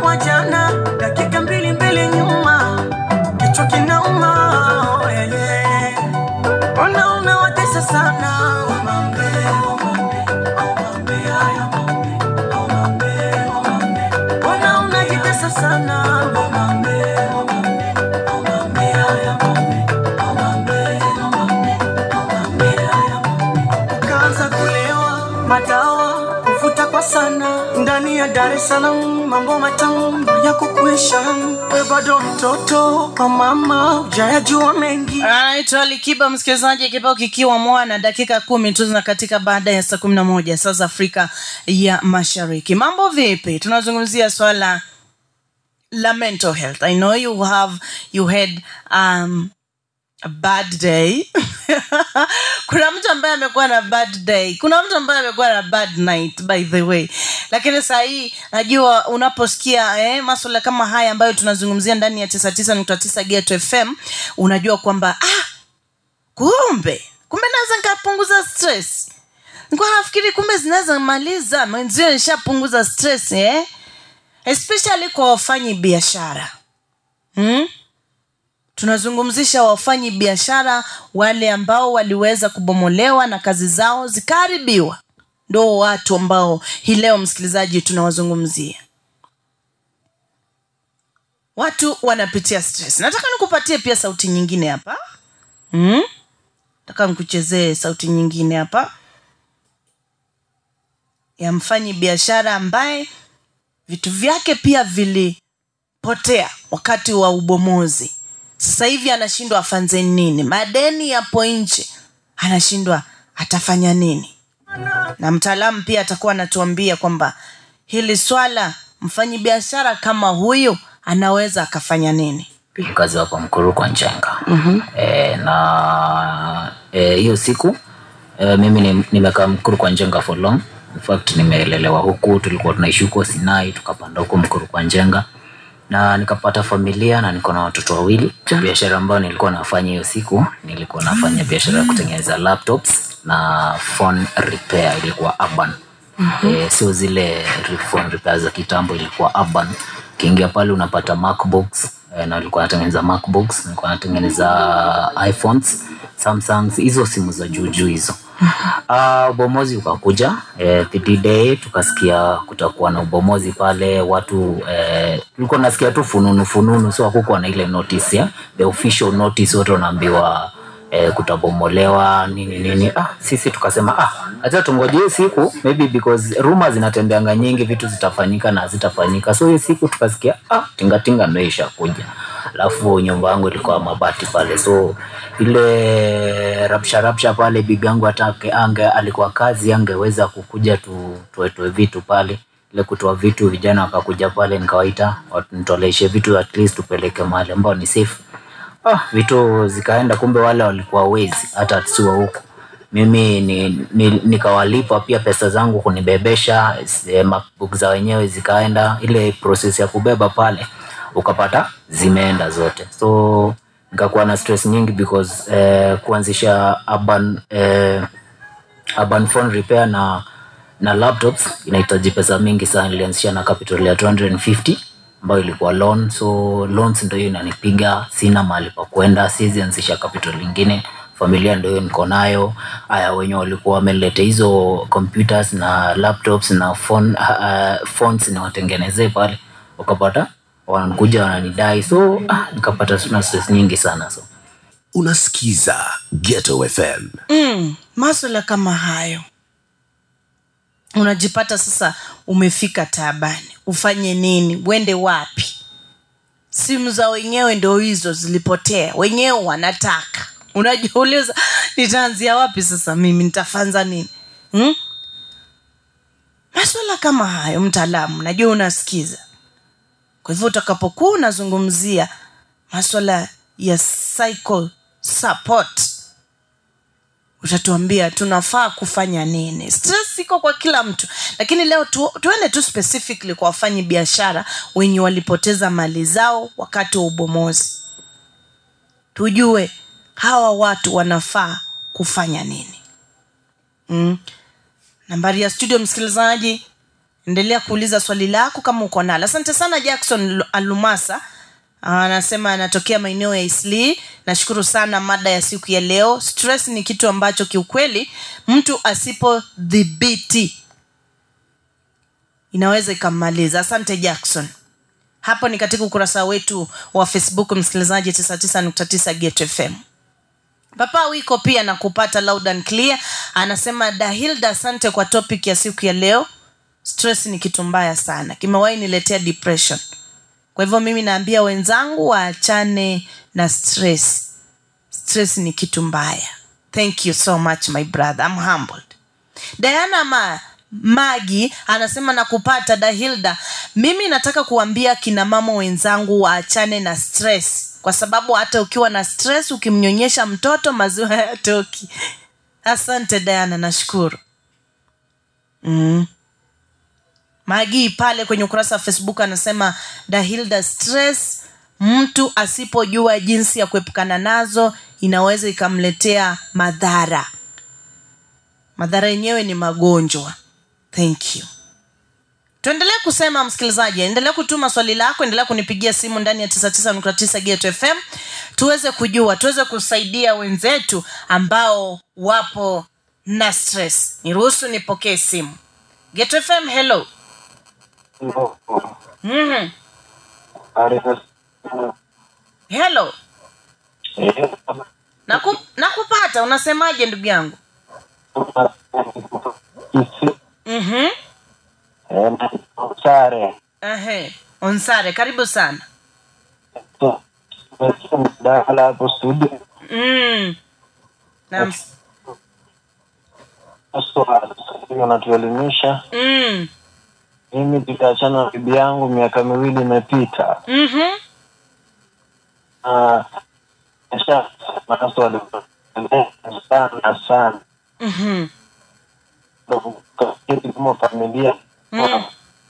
wa jana dakika mbili mbele nyuma kichwa kinauma oh, yeah, yeah. Mbona unawatesa sana umambe, umambe, umambe, haya umambe, umambe, umambe. Mbona unajitesa sana umambe, umambe, umambe, haya umambe, umambe, umambe, umambe, haya umambe. Ukaanza kulewa madawa kuvuta kwa sana ndani ya Dar es Salaam, mambo matamu ya kukuisha. We bado mtoto kwa mama, hujayajua mengi. anaitwa likiba msikilizaji kibao kikiwa mwana dakika kumi tu zina katika baada ya saa kumi na moja saa za afrika ya mashariki mambo vipi tunazungumzia swala la mental health i know you have you had um, a bad day kuna mtu ambaye amekuwa na bad day kuna mtu ambaye amekuwa na bad night by the way lakini saa hii najua unaposikia eh, maswala kama haya ambayo tunazungumzia ndani ya 99.9 geto fm unajua kwamba ah, kumbe kumbe naweza nikapunguza stress nikuwa nafikiri kumbe zinaweza maliza mwenzio nishapunguza stress eh? especially kwa wafanyi biashara hmm? tunazungumzisha wafanyi biashara wale ambao waliweza kubomolewa na kazi zao zikaharibiwa ndo watu ambao hii leo msikilizaji tunawazungumzia watu wanapitia stress nataka nikupatie pia sauti nyingine hapa hmm? nataka nikuchezee sauti nyingine hapa ya mfanyi biashara ambaye vitu vyake pia vilipotea wakati wa ubomozi sasa hivi anashindwa afanze nini madeni yapo nje anashindwa atafanya nini na mtaalamu pia atakuwa anatuambia kwamba hili swala mfanyi biashara kama huyu anaweza akafanya nini mkazi hapa mkuru kwa njenga mm-hmm. e, na eh, hiyo e, siku e, mimi ni- nimekaa mkuru kwa njenga for long in fact nimelelewa huku tulikuwa tunaishi huko sinai tukapanda huko mkuru kwa njenga na nikapata familia na niko na watoto wawili biashara ambayo nilikuwa nafanya hiyo siku nilikuwa nafanya biashara ya kutengeneza laptops na phone repair ilikuwa urban Mhm. eh, sio zile phone repair za kitambo ilikuwa urban ukiingia pale unapata macbooks eh, na nilikuwa natengeneza macbooks nilikuwa natengeneza iphones samsungs hizo simu za juujuu hizo uh, ubomozi ukakuja eh, the day tukasikia kutakuwa na ubomozi pale watu eh, tulikuwa nasikia tu fununu fununu so hakukuwa na ile notice ya the official notice wote wanaambiwa eh, kutabomolewa nini nini ah, sisi tukasema ah, hata tungoje hiyo siku maybe because rumor zinatembeanga nyingi vitu zitafanyika na hazitafanyika so hiyo siku tukasikia ah, tingatinga ndo ishakuja alafu nyumba yangu ilikuwa mabati pale so ile rapsha rapsha pale bibi yangu hata ange- ange alikuwa kazi angeweza kukuja tu tuetoe vitu pale ile kutoa vitu vijana wakakuja pale nikawaita nitoleshe vitu at least tupeleke mahali ambao ni safe ah, vitu zikaenda kumbe wale walikuwa wezi hata siwa huku mimi ni, ni, nikawalipa pia pesa zangu kunibebesha eh, macbook za wenyewe zikaenda ile process ya kubeba pale ukapata zimeenda zote so nikakuwa na stress nyingi because eh, kuanzisha urban, eh, urban phone repair na na laptops inahitaji pesa mingi sana nilianzisha na capital ya 250 ambayo ilikuwa loan so loans ndio hiyo inanipiga sina mahali pa kwenda siwezi anzisha capital ingine familia ndio hiyo niko nayo haya wenye walikuwa wameleta hizo computers na laptops na phone, uh, phones niwatengenezee pale wakapata wanakuja wananidai so ah, nikapata na stress nyingi sana so unasikiza ghetto fm mm, maswala kama hayo unajipata sasa umefika taabani ufanye nini uende wapi simu za wenyewe ndo hizo zilipotea wenyewe wanataka unajiuliza nitaanzia wapi sasa mimi nitafanza nini hmm? maswala kama hayo mtaalamu najua unasikiza kwa hivyo utakapokuwa unazungumzia maswala ya psycho support utatuambia tunafaa kufanya nini stress iko kwa kila mtu lakini leo tu, tuende tu specifically kwa wafanyi biashara wenye walipoteza mali zao wakati wa ubomozi tujue hawa watu wanafaa kufanya nini mm. nambari ya studio msikilizaji endelea kuuliza swali lako kama uko nalo asante sana jackson Lu- alumasa anasema anatokea maeneo ya isli nashukuru sana mada ya siku ya leo stress ni kitu ambacho kiukweli mtu asipodhibiti inaweza ikammaliza asante jackson hapo ni katika ukurasa wetu wa facebook msikilizaji 99.9 get fm papa wiko pia na kupata loud and clear anasema dahilda asante kwa topic ya siku ya leo stress ni kitu mbaya sana kimewahi niletea depression kwa hivyo mimi naambia wenzangu waachane na stress stress ni kitu mbaya thank you so much my brother I'm humbled diana ma magi anasema na kupata dahilda mimi nataka kuambia kina mama wenzangu waachane na stress kwa sababu hata ukiwa na stress ukimnyonyesha mtoto maziwa hayatoki asante diana nashukuru mm. magi pale kwenye ukurasa wa facebook anasema dahilda stress mtu asipojua jinsi ya kuepukana nazo inaweza ikamletea madhara madhara yenyewe ni magonjwa thank you tuendelee kusema msikilizaji endelea kutuma swali lako endelea kunipigia simu ndani ya 99.9 Get fm tuweze kujua tuweze kusaidia wenzetu ambao wapo na stress niruhusu nipokee simu Get fm hello mm-hmm. hello Naku, nakupata unasemaje ndugu yangu mm-hmm. sare Ehe. onsare karibu sana dakala hapo studio mm. Naam. wanatuelimisha Mm. mimi tuliachana na bibi yangu miaka miwili imepita Mhm. Ah, nisha- mawazo walipeleka sana sana Mhm. tukaketi kama familia Mm.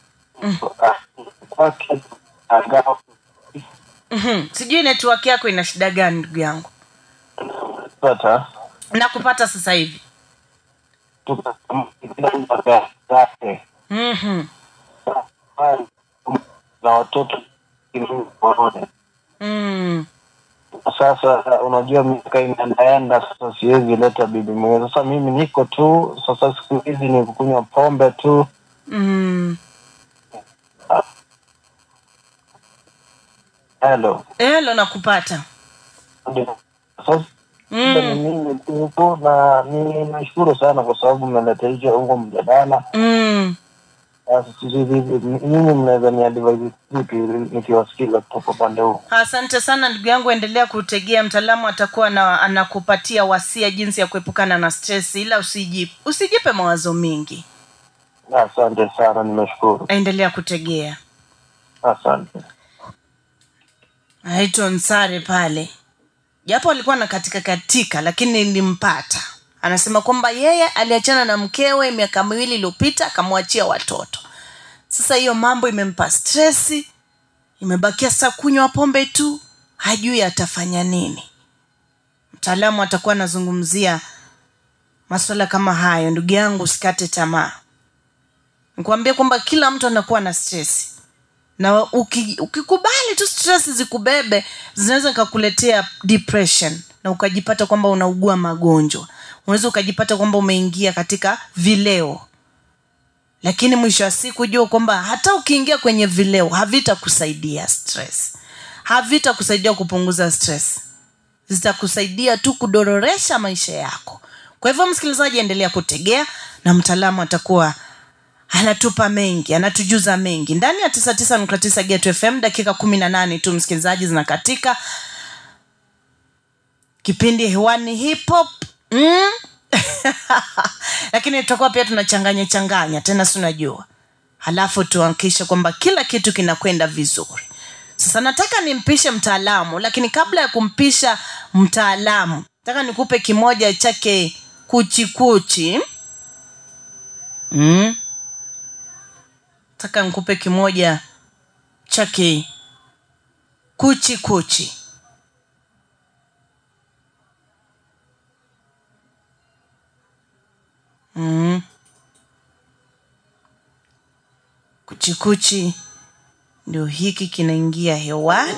kwake agawa Mhm. sijui network yako ina shida gani ndugu yangu pata nakupata sasa hivi tukakamkila mpaka zake Mhm. na watoto waone Mm. sasa unajua miaka inaendaenda sasa siwezi leta bibi mwenyewe sasa mimi niko tu sasa siku hizi ni kukunywa pombe tu Mm. helo helo nakupata sasa Mm. ni mimi tu tu, na ni nashukuru sana kwa sababu mmeleta hicho huko mjadala Mm. Sasa sijui vipi nyinyi mnaweza ni advise vipi nikiwasikiza kutoka upande huu asante sana ndugu yangu endelea kutegea mtaalamu atakuwa na, anakupatia wasia jinsi ya kuepukana na stress ila usijipe, usijipe mawazo mingi asante sana nimeshukuru endelea kutegea asante naitwa nsare pale japo alikuwa na katika katika lakini nilimpata anasema kwamba yeye aliachana na mkewe miaka miwili iliyopita akamwachia watoto sasa hiyo mambo imempa stresi imebakia sasa kunywa pombe tu hajui atafanya nini mtaalamu atakuwa anazungumzia maswala kama hayo ndugu yangu usikate tamaa nikuambia kwamba kila mtu anakuwa na stresi na uki, ukikubali tu stress zikubebe zinaweza kakuletea depression na ukajipata kwamba unaugua magonjwa unaweza ukajipata kwamba umeingia katika vileo lakini mwisho wa siku jua kwamba hata ukiingia kwenye vileo havitakusaidia stress havitakusaidia kupunguza stress zitakusaidia tu kudororesha maisha yako kwa hivyo msikilizaji endelea kutegea na mtaalamu atakuwa anatupa mengi anatujuza mengi ndani ya 99.9 Get fm dakika kumi na nane tu msikilizaji zinakatika kipindi hewani hip hop mm? lakini tutakuwa pia tunachanganya changanya tena si unajua halafu tuhakikishe kwamba kila kitu kinakwenda vizuri sasa nataka nimpishe mtaalamu lakini kabla ya kumpisha mtaalamu nataka nikupe kimoja chake kuchikuchi mm? taka nikupe kimoja chake kuchi kuchi mm. kuchikuchi ndio hiki kinaingia hewani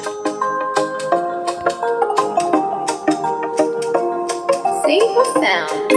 Single sound.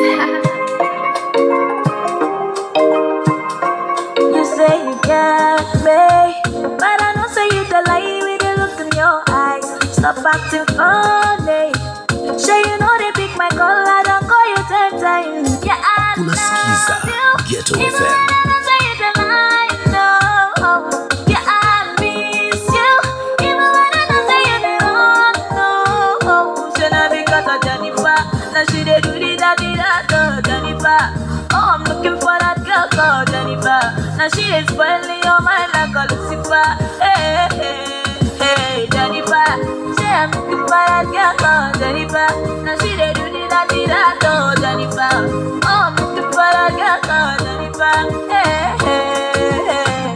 You say you got me, but I know say you the lie with the look in your eyes. Stop acting funny. Sure you know they pick my call, I don't call you ten times. Yeah, I Unasikiza Ghetto even FM. when I don't say you the lie, no. Yeah, I miss you, even when I don't say you the wrong, no. Should not because of Jennifer, now she dey do the daddy that oh, Jennifer. Oh, I'm looking for that girl called Jennifer. Now she is spoiling your mind like a Lucifer. Hey, hey, hey, Jennifer. Say I'm looking for that girl called Jennifer. Now she dey do the daddy that oh, Jennifer. Oh, I'm looking for that girl called Jennifer. Hey, hey, hey.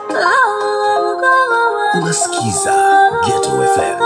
Unasikiza Ghetto FM.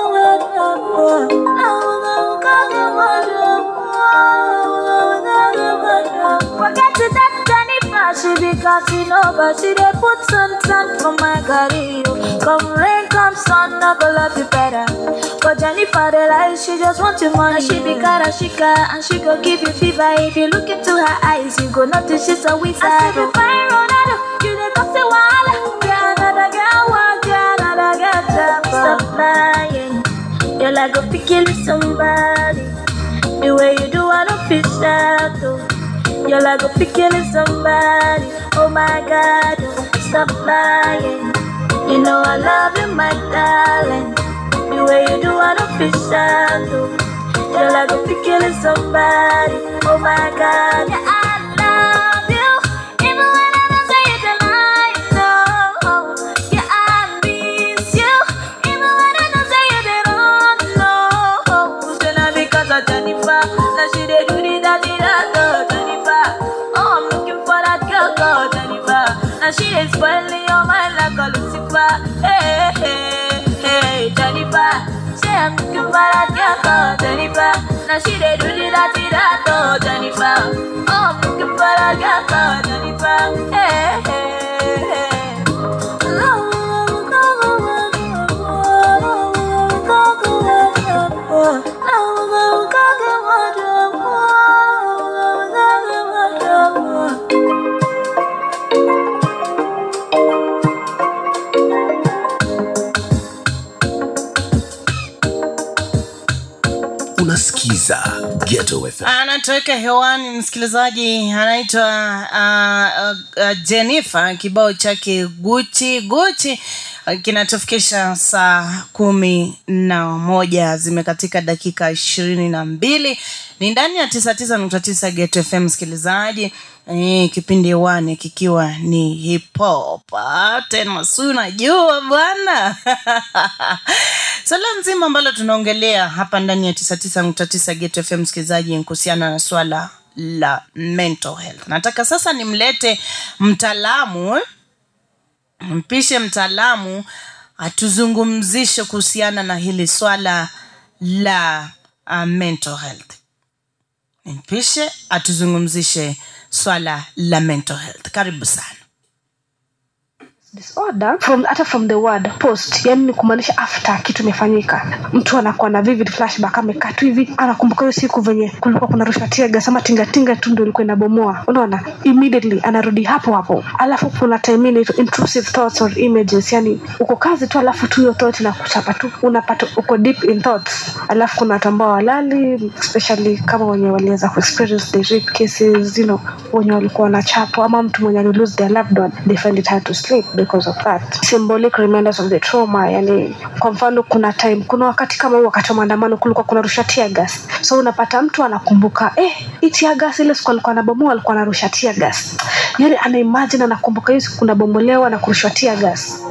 Forget it, that Jennifer, she be cutting over. She dey put sun sun for my career. Come rain, come sun, I go love you better. But Jennifer, the lie, she just want your money. And she be karashika, and she go give you fever. If you look into her eyes, you go notice she's a wizard. I say, fine Ronaldo, you dey cause a wala. Yeah, another girl, want yeah, another girl, tap. Stop lying. You're like a picky somebody. The way you do, I don't feel sad though. You're like a picky somebody. Oh my God, stop lying. You know I love you, my darling. The way you do, I don't feel sad though. You're like a picky somebody. Oh my God, yeah, I love you. Even when I don't say it tonight, no. Yeah, I miss you. Even when I don't say it at all, no. Still not because of Jennifer. Now she dey do the daddy that oh, Jennifer. Oh, I'm looking for that girl called Jennifer. Now she dey spoiling your mind like a Lucifer. Hey, hey, hey, Jennifer. Say I'm looking for that girl called Jennifer. Now she dey do the daddy that oh, Jennifer. Oh, I'm looking for that girl called Jennifer. Hey, hey, hey. Unasikiza Ghetto FM. anatoweka hewani msikilizaji anaitwa uh, uh, uh, jennifer kibao chake guchi guchi uh, kinatufikisha saa kumi na moja zimekatika dakika ishirini na mbili ni ndani ya tisa tisa nukta tisa get fm msikilizaji Eh, kipindi hewani kikiwa ni hip hop Ah, tena si unajua bwana swala nzima ambalo tunaongelea hapa ndani ya tisa tisa nukta tisa get fm msikilizaji ni kuhusiana na swala la mental health nataka sasa nimlete mtaalamu eh? mpishe mtaalamu atuzungumzishe kuhusiana na hili swala la uh, mental health nimpishe atuzungumzishe swala la mental health karibu sana disorder from hata from the word post yani ni kumaanisha after kitu imefanyika mtu anakuwa na vivid flashback amekaa tu hivi anakumbuka hiyo siku venye kulikuwa kuna rusha tegas ama tingatinga tu ndio ilikuwa inabomoa unaona immediately anarudi hapo hapo alafu kuna time ile intrusive thoughts or images yani uko kazi tu alafu tu hiyo thought inakuchapa tu unapata uko deep in thoughts alafu kuna watu ambao walali especially kama wenye waliweza kuexperience the rape cases you know wenye walikuwa wanachapwa ama mtu mwenye ali lose their loved one they find it hard to sleep because of that symbolic reminders of the trauma yani kwa mfano kuna time kuna wakati kama huu wakati wa maandamano kulikuwa kuna rusha tear gas so unapata mtu anakumbuka eh hii tear gas ile siku alikuwa anabomoa alikuwa anarusha tear gas yani ana imagine anakumbuka hiyo siku kunabomolewa na kurushwa tear gas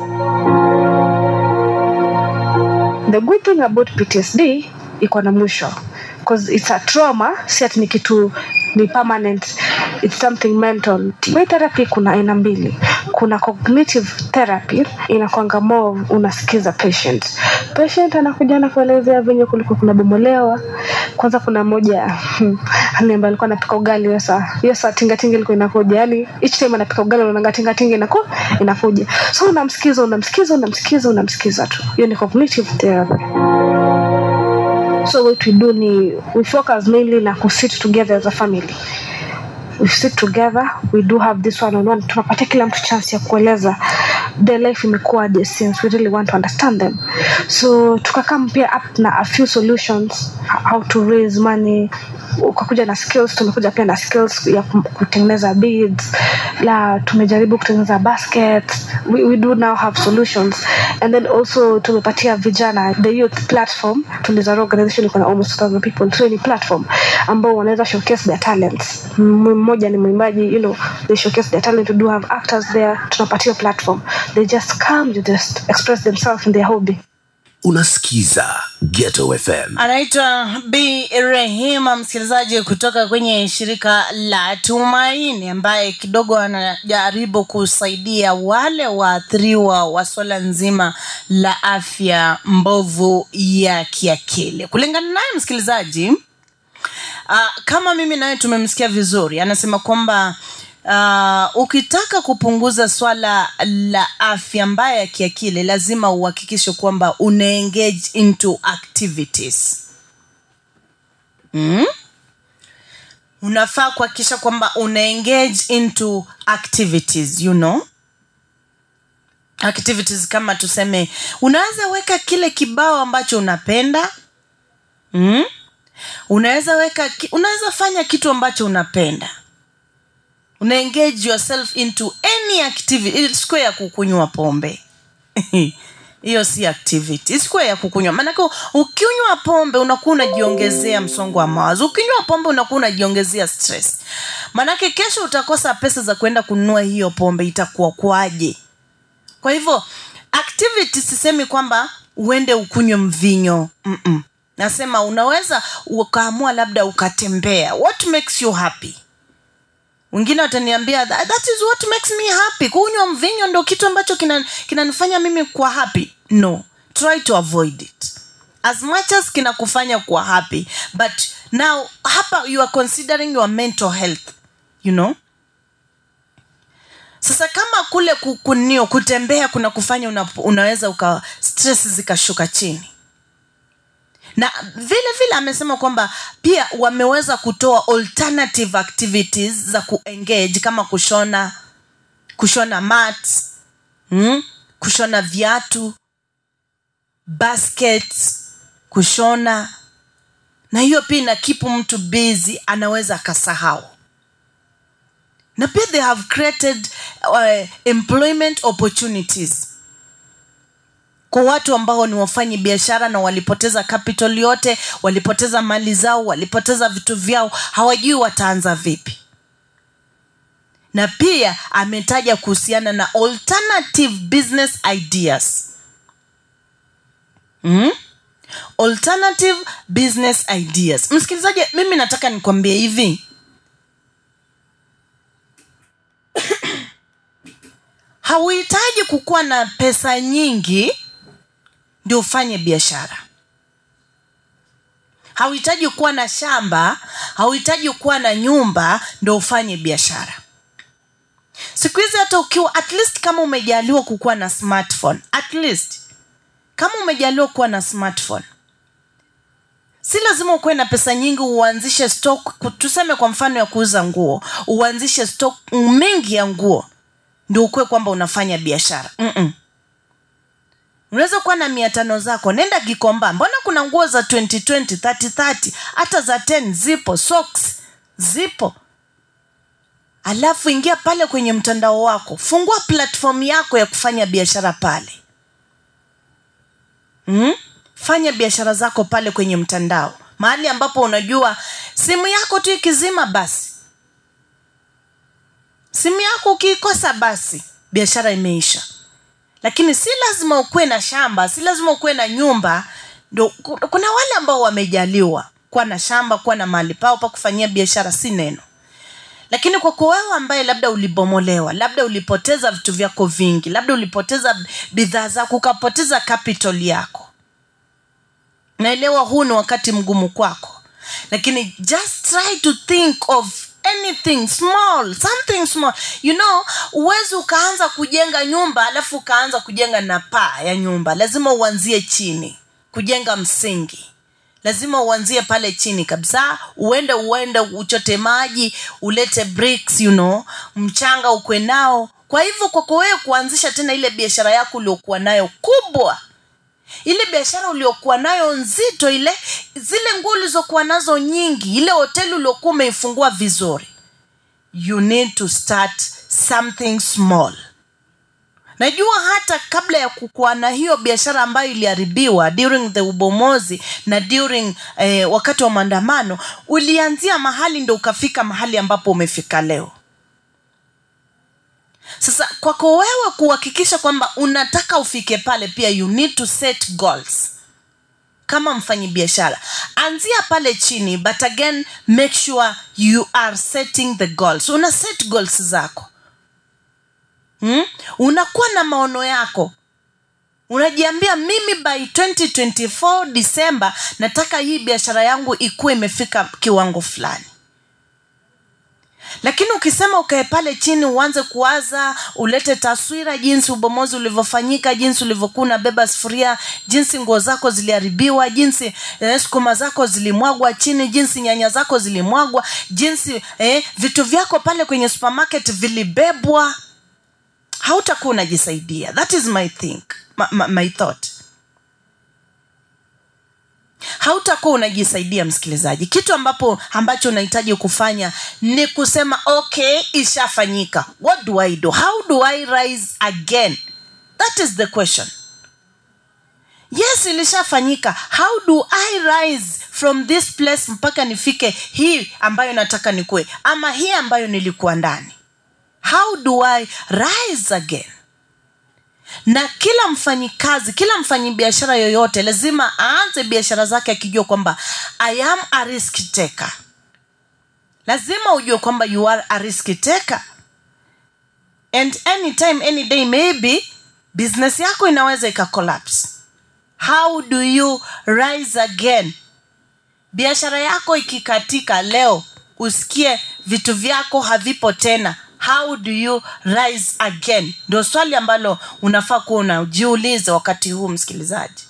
the good thing about ptsd iko na mwisho because it's a trauma si ati ni kitu ni permanent it's something mental Way therapy kuna aina mbili kuna cognitive therapy inakwanga more unasikiza patient patient anakuja anakuelezea venye kulikuwa kuna bomolewa kwanza kuna moja hmm, ambaye alikuwa anapika ugali hiyo saa hiyo saa tingatinga ilikuwa inakuja yani each time anapika ugali unaanga tingatinga inaku inakuja so unamsikiza unamsikiza unamsikiza unamsikiza tu hiyo ni cognitive therapy so what we do ni we focus mainly na kusit together as a family we sit together we do have this one on one tunapatia kila mtu chance ya kueleza their life imekuwaje since we really want to understand them so tukakam pia up na a few solutions how to raise money ukakuja na skills tumekuja pia na skills ya kum- kutengeneza beads la tumejaribu kutengeneza baskets we, we do now have solutions and then also tumepatia vijana the youth platform tulizara organization iko na almost 2000 people so ni platform ambao wanaweza showcase their talents M- mmoja ni mwimbaji you know they showcase their talent we do have actors there tunapatia platform they just come to just express themselves in their hobby unasikiza ghetto fm anaitwa b rehima msikilizaji kutoka kwenye shirika la tumaini ambaye kidogo anajaribu kusaidia wale waathiriwa wa swala nzima la afya mbovu ya kiakili kulingana naye msikilizaji uh, kama mimi naye tumemsikia vizuri anasema kwamba uh, ukitaka kupunguza swala la afya mbaya ya kiakili lazima uhakikishe kwamba una engage into activities mm? unafaa kuhakikisha kwamba una engage into activities you know activities kama tuseme unaweza weka kile kibao ambacho unapenda mm? unaweza weka ki- unaweza fanya kitu ambacho unapenda una engage yourself into any activity isikuwe ya kukunywa pombe hiyo si activity isikuwe ya kukunywa maanake ukinywa pombe unakuwa unajiongezea msongo wa mawazo ukinywa pombe unakuwa unajiongezea stress maanake kesho utakosa pesa za kwenda kununua hiyo pombe itakuwa kwaje kwa hivyo activity sisemi kwamba uende ukunywe mvinyo Mm-mm. nasema unaweza ukaamua labda ukatembea what makes you happy wengine wataniambia that, that is what makes me happy kunywa mvinyo ndo kitu ambacho kinanifanya kina kinanifanya mimi kuwa happy no try to avoid it as much as kinakufanya kuwa happy but now hapa you are considering your mental health you know sasa kama kule ku- kunio kutembea kuna kufanya una, unaweza uka stress zikashuka chini na vile vile amesema kwamba pia wameweza kutoa alternative activities za kuengage kama kushona kushona mats mm? kushona viatu baskets kushona na hiyo pia inakipu mtu busy anaweza akasahau na pia they have created uh, employment opportunities kwa watu ambao ni wafanyi biashara na walipoteza capital yote walipoteza mali zao walipoteza vitu vyao hawajui wataanza vipi na pia ametaja kuhusiana na alternative business ideas mm? alternative business ideas msikilizaji mimi nataka nikwambie hivi hauhitaji kukuwa na pesa nyingi ndio ufanye biashara hauhitaji kuwa na shamba hauhitaji kuwa na nyumba ndio ufanye biashara siku hizi hata ukiwa at least kama umejaliwa kukuwa na smartphone at least kama umejaliwa kuwa na smartphone si lazima ukuwe na pesa nyingi uanzishe stock ku- tuseme kwa mfano ya kuuza nguo uanzishe stock mingi ya nguo ndio ukuwe kwamba unafanya biashara Mm-mm. unaweza kuwa na mia tano zako nenda gikomba mbona kuna nguo za 2020 30 hata za 10 zipo socks zipo alafu ingia pale kwenye mtandao wako fungua platform yako ya kufanya biashara pale mm? fanya biashara zako pale kwenye mtandao mahali ambapo unajua simu yako tu ikizima basi simu yako ukiikosa basi biashara imeisha lakini si lazima ukuwe na shamba si lazima ukuwe na nyumba ndo ku- kuna wale ambao wamejaliwa kuwa na shamba kuwa na mahali pao pa kufanyia biashara si neno lakini kwako wewe ambaye labda ulibomolewa labda ulipoteza vitu vyako vingi labda ulipoteza bidhaa zako ukapoteza capital yako naelewa huu ni wakati mgumu kwako lakini just try to think of anything small something small you know uwezi ukaanza kujenga nyumba alafu ukaanza kujenga na paa ya nyumba lazima uanzie chini kujenga msingi lazima uanzie pale chini kabisa uende uende uchote maji ulete bricks you know mchanga ukwe nao kwa hivyo kwako wewe kuanzisha tena ile biashara yako uliokuwa nayo kubwa ile biashara uliokuwa nayo nzito ile zile nguo ulizokuwa nazo nyingi ile hoteli uliokuwa umeifungua vizuri you need to start something small najua hata kabla ya kukuwa na hiyo biashara ambayo iliharibiwa during the ubomozi na during eh, wakati wa maandamano ulianzia mahali ndo ukafika mahali ambapo umefika leo sasa kwako wewe kuhakikisha kwamba unataka ufike pale pia you need to set goals kama mfanyi biashara anzia pale chini but again make sure you are setting the goals una set goals zako hmm? unakuwa na maono yako unajiambia mimi by 2024 disemba nataka hii biashara yangu ikuwe imefika kiwango fulani lakini ukisema ukae pale chini uanze kuwaza ulete taswira jinsi ubomozi ulivyofanyika jinsi ulivyokuwa unabeba sufuria jinsi nguo zako ziliharibiwa jinsi eh, sukuma zako zilimwagwa chini jinsi nyanya zako zilimwagwa jinsi eh, vitu vyako pale kwenye supermarket vilibebwa hautakuwa unajisaidia that is my think my, my, my thought hautakuwa unajisaidia msikilizaji kitu ambapo ambacho unahitaji kufanya ni kusema okay ishafanyika what do i do how do i rise again that is the question yes ilishafanyika how do i rise from this place mpaka nifike hii ambayo nataka nikuwe ama hii ambayo nilikuwa ndani how do i rise again na kila mfanyikazi kila mfanyibiashara yoyote lazima aanze biashara zake akijua kwamba i am a risk taker lazima ujue kwamba you are a risk taker and anytime any day maybe business yako inaweza ikacollapse how do you rise again biashara yako ikikatika leo usikie vitu vyako havipo tena how do you rise again ndio swali ambalo unafaa kuwa unajiuliza wakati huu msikilizaji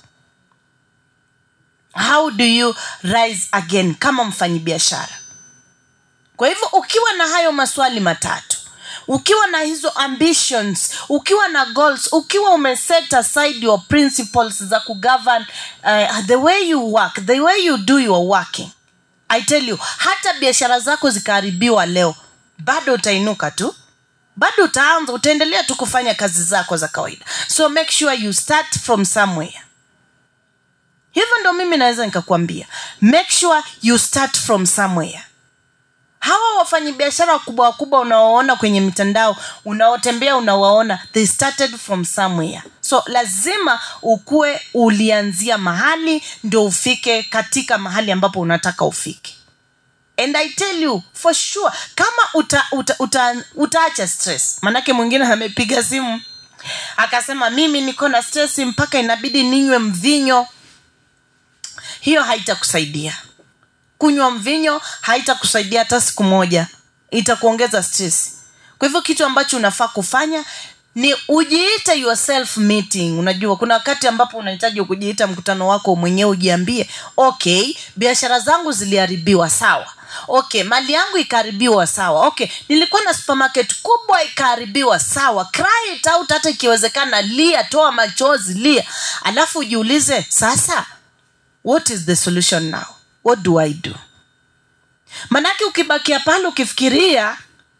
how do you rise again kama mfanyibiashara kwa hivyo ukiwa na hayo maswali matatu ukiwa na hizo ambitions ukiwa na goals ukiwa umeset aside your principles za kugovern uh, the way you work the way you do your working i tell you hata biashara zako zikaharibiwa leo bado utainuka tu bado utaanza utaendelea tu kufanya kazi zako za kawaida so make sure you start from somewhere hivyo ndo mimi naweza nikakwambia make sure you start from somewhere hawa wafanyabiashara wakubwa wakubwa unaoona kwenye mitandao unaotembea unawaona they started from somewhere so lazima ukuwe ulianzia mahali ndio ufike katika mahali ambapo unataka ufike and i tell you for sure kama uta, uta, uta, utaacha stress manake mwingine amepiga simu akasema mimi niko na stress mpaka inabidi ninywe mvinyo hiyo haitakusaidia kunywa mvinyo haitakusaidia hata siku moja itakuongeza stress kwa hivyo kitu ambacho unafaa kufanya ni ujiite yourself meeting unajua kuna wakati ambapo unahitaji kujiita mkutano wako mwenyewe ujiambie okay biashara zangu ziliharibiwa sawa okay mali yangu ikaharibiwa sawa okay nilikuwa na supermarket kubwa ikaharibiwa sawa cry it out hata ikiwezekana lia toa machozi lia alafu ujiulize sasa what is the solution now what do i do manake ukibakia pale ukifikiria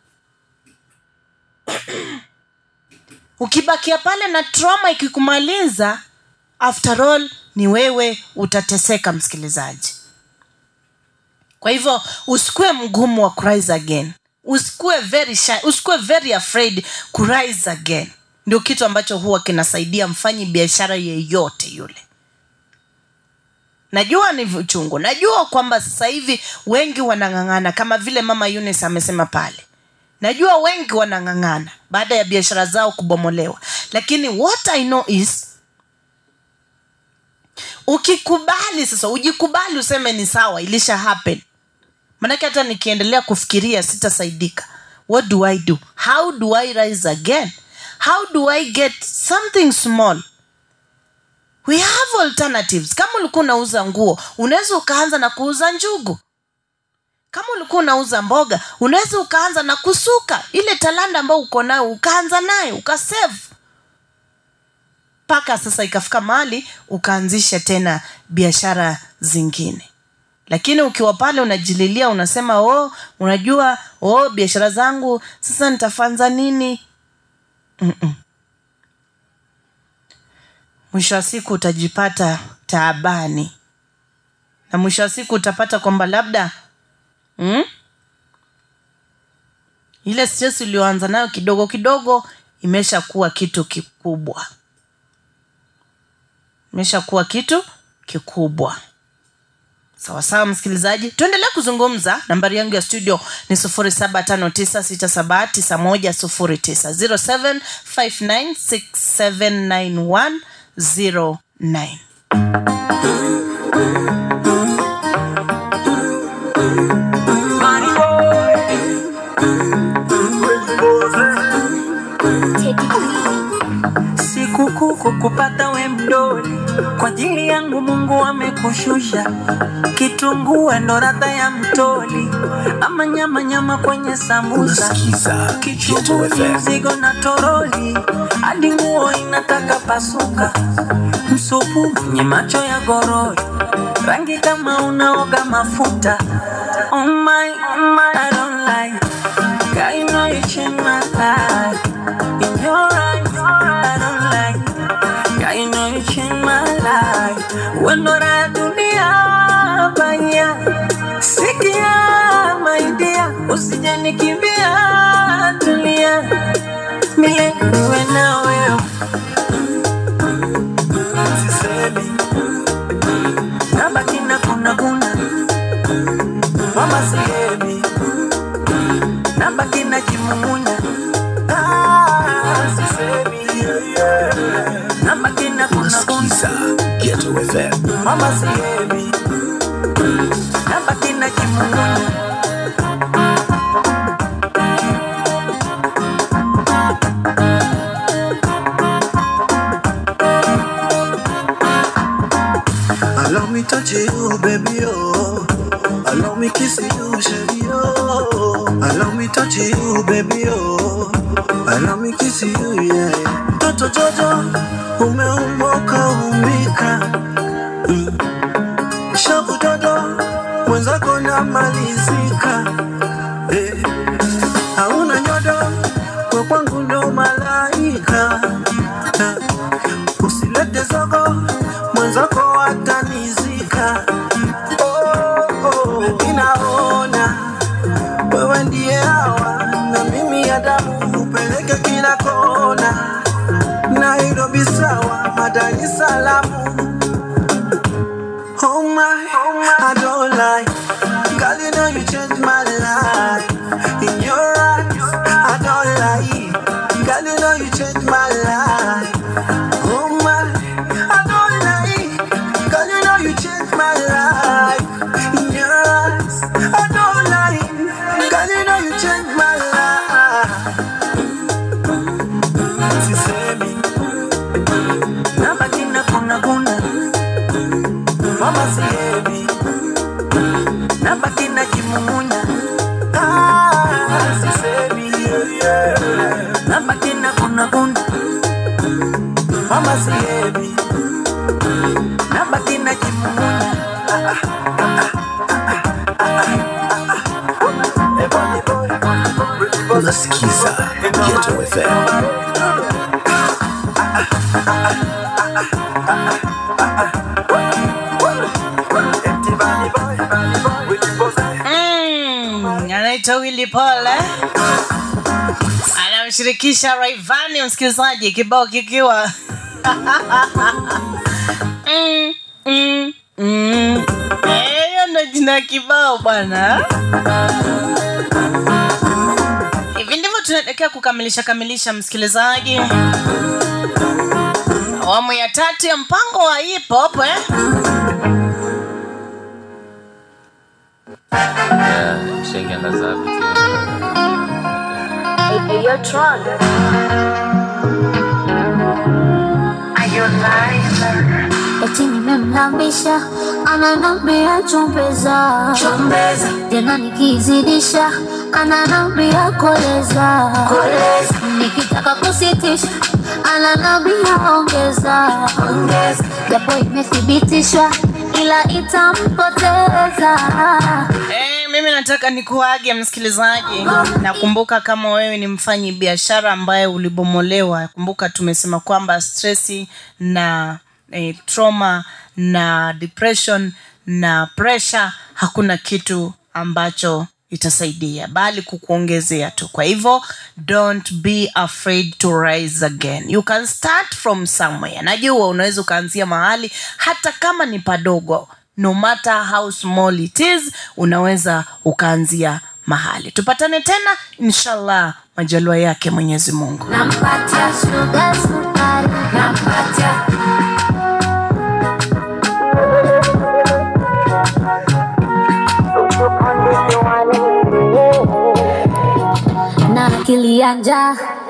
ukibakia pale na trauma ikikumaliza after all ni wewe utateseka msikilizaji kwa hivyo usikuwe mgumu wa kurise again usikuwe very shy, usikuwe very afraid kurise again ndio kitu ambacho huwa kinasaidia mfanyi biashara yeyote yule najua ni uchungu najua kwamba sasa hivi wengi wanang'ang'ana kama vile mama Eunice amesema pale najua wengi wanang'ang'ana baada ya biashara zao kubomolewa lakini what i know is ukikubali sasa ujikubali useme ni sawa ilisha happen manake hata nikiendelea kufikiria sitasaidika what do i do how do i rise again how do i get something small we have alternatives kama ulikuwa unauza nguo unaweza ukaanza na kuuza njugu kama ulikuwa unauza mboga unaweza ukaanza na kusuka ile talanda ambayo uko nayo ukaanza nayo ukasave mpaka sasa ikafika mahali ukaanzisha tena biashara zingine lakini ukiwa pale unajililia unasema oh unajua oh biashara zangu sasa nitafanza nini Mm-mm. mwisho wa siku utajipata taabani na mwisho wa siku utapata kwamba labda mm? ile stress ulioanza nayo kidogo kidogo imesha kuwa kitu kikubwa imesha kuwa kitu kikubwa sawa sawa msikilizaji tuendelee kuzungumza nambari yangu ya studio ni 0759679109 0759679109 sikukuu kukupata we mdoli kwa ajili yangu mungu amekushusha kitunguu ndo radha ya mtoli ama nyama nyama kwenye sambusa Unasikiza kichuguni FM. mzigo na toroli hadi nguo inataka pasuka msupu mwenye macho ya gorori rangi kama unaoga mafuta oh my, oh my, I don't like God, you know you changed my life. In your eyes, I don't like God, you know you changed my life. Wendo la dunia baya, sikia my dear, usije nikimbia, tulia milele niwe na wewe. Sisemi nabaki na kuna kuna mama sihemi nabaki na kimumunya Ah, sisemi nabaki na kuna kuna Ghetto FM. mama sihemi nabaki na kimumunya Allow me touch you, baby, oh. Allow me kiss you, shady, oh. Allow me touch you, baby, oh. Allow me kiss you, yeah. Toto Jojo, umeumoka umbika. Mm. Shavu dodo, mwenzako namalizika. Eh. Hauna nyodo, kwa kwangu ndo malaika. Eh. Usilete zogo, mwenzako atanizika. Oh, oh, ninaona wewe ndiye hawa na mimi Adamu, upeleke kila kona, Nairobi sawa, Dar es Salaam. Oh my, I don't lie. Girl, you know you changed my life. In your eyes, I don't lie. Girl, you know you changed my life. Oh my, I don't lie. Girl, you know you changed my life. In your eyes, I don't lie. Girl, you know you changed my life. sisemi nabaki na kuna kuna mama sihemi nabaki na kimumunya Ah, sisemi nabaki na kuna kuna mama sihemi nabaki na kimumunya Unasikiza Ghetto FM. Mm, anaitwa Willy Paul eh? anamshirikisha Rayvanny msikilizaji, kibao kikiwa mm, mm, mm. Eh, hiyo ndo jina ya kibao bwana. Hivi tunaelekea kukamilisha kamilisha msikilizaji awamu ya tatu ya mpango wa hip hop eh? shengiangaza eti nimemlambisha ananambia chombeza Chombeza. tena nikizidisha ananambia koleza nikitaka kusitisha ananambia ongeza japo imethibitishwa ila itampoteza Eh, mimi nataka nikuage msikilizaji nakumbuka kama wewe ni mfanyi biashara ambaye ulibomolewa kumbuka tumesema kwamba stresi na eh, trauma na depression na pressure hakuna kitu ambacho itasaidia bali kukuongezea tu kwa hivyo don't be afraid to rise again you can start from somewhere najua unaweza ukaanzia mahali hata kama ni padogo no matter how small it is unaweza ukaanzia mahali tupatane tena inshallah majalua yake mwenyezi mungu nampatia shuga sukari nampatia na akili ya njaa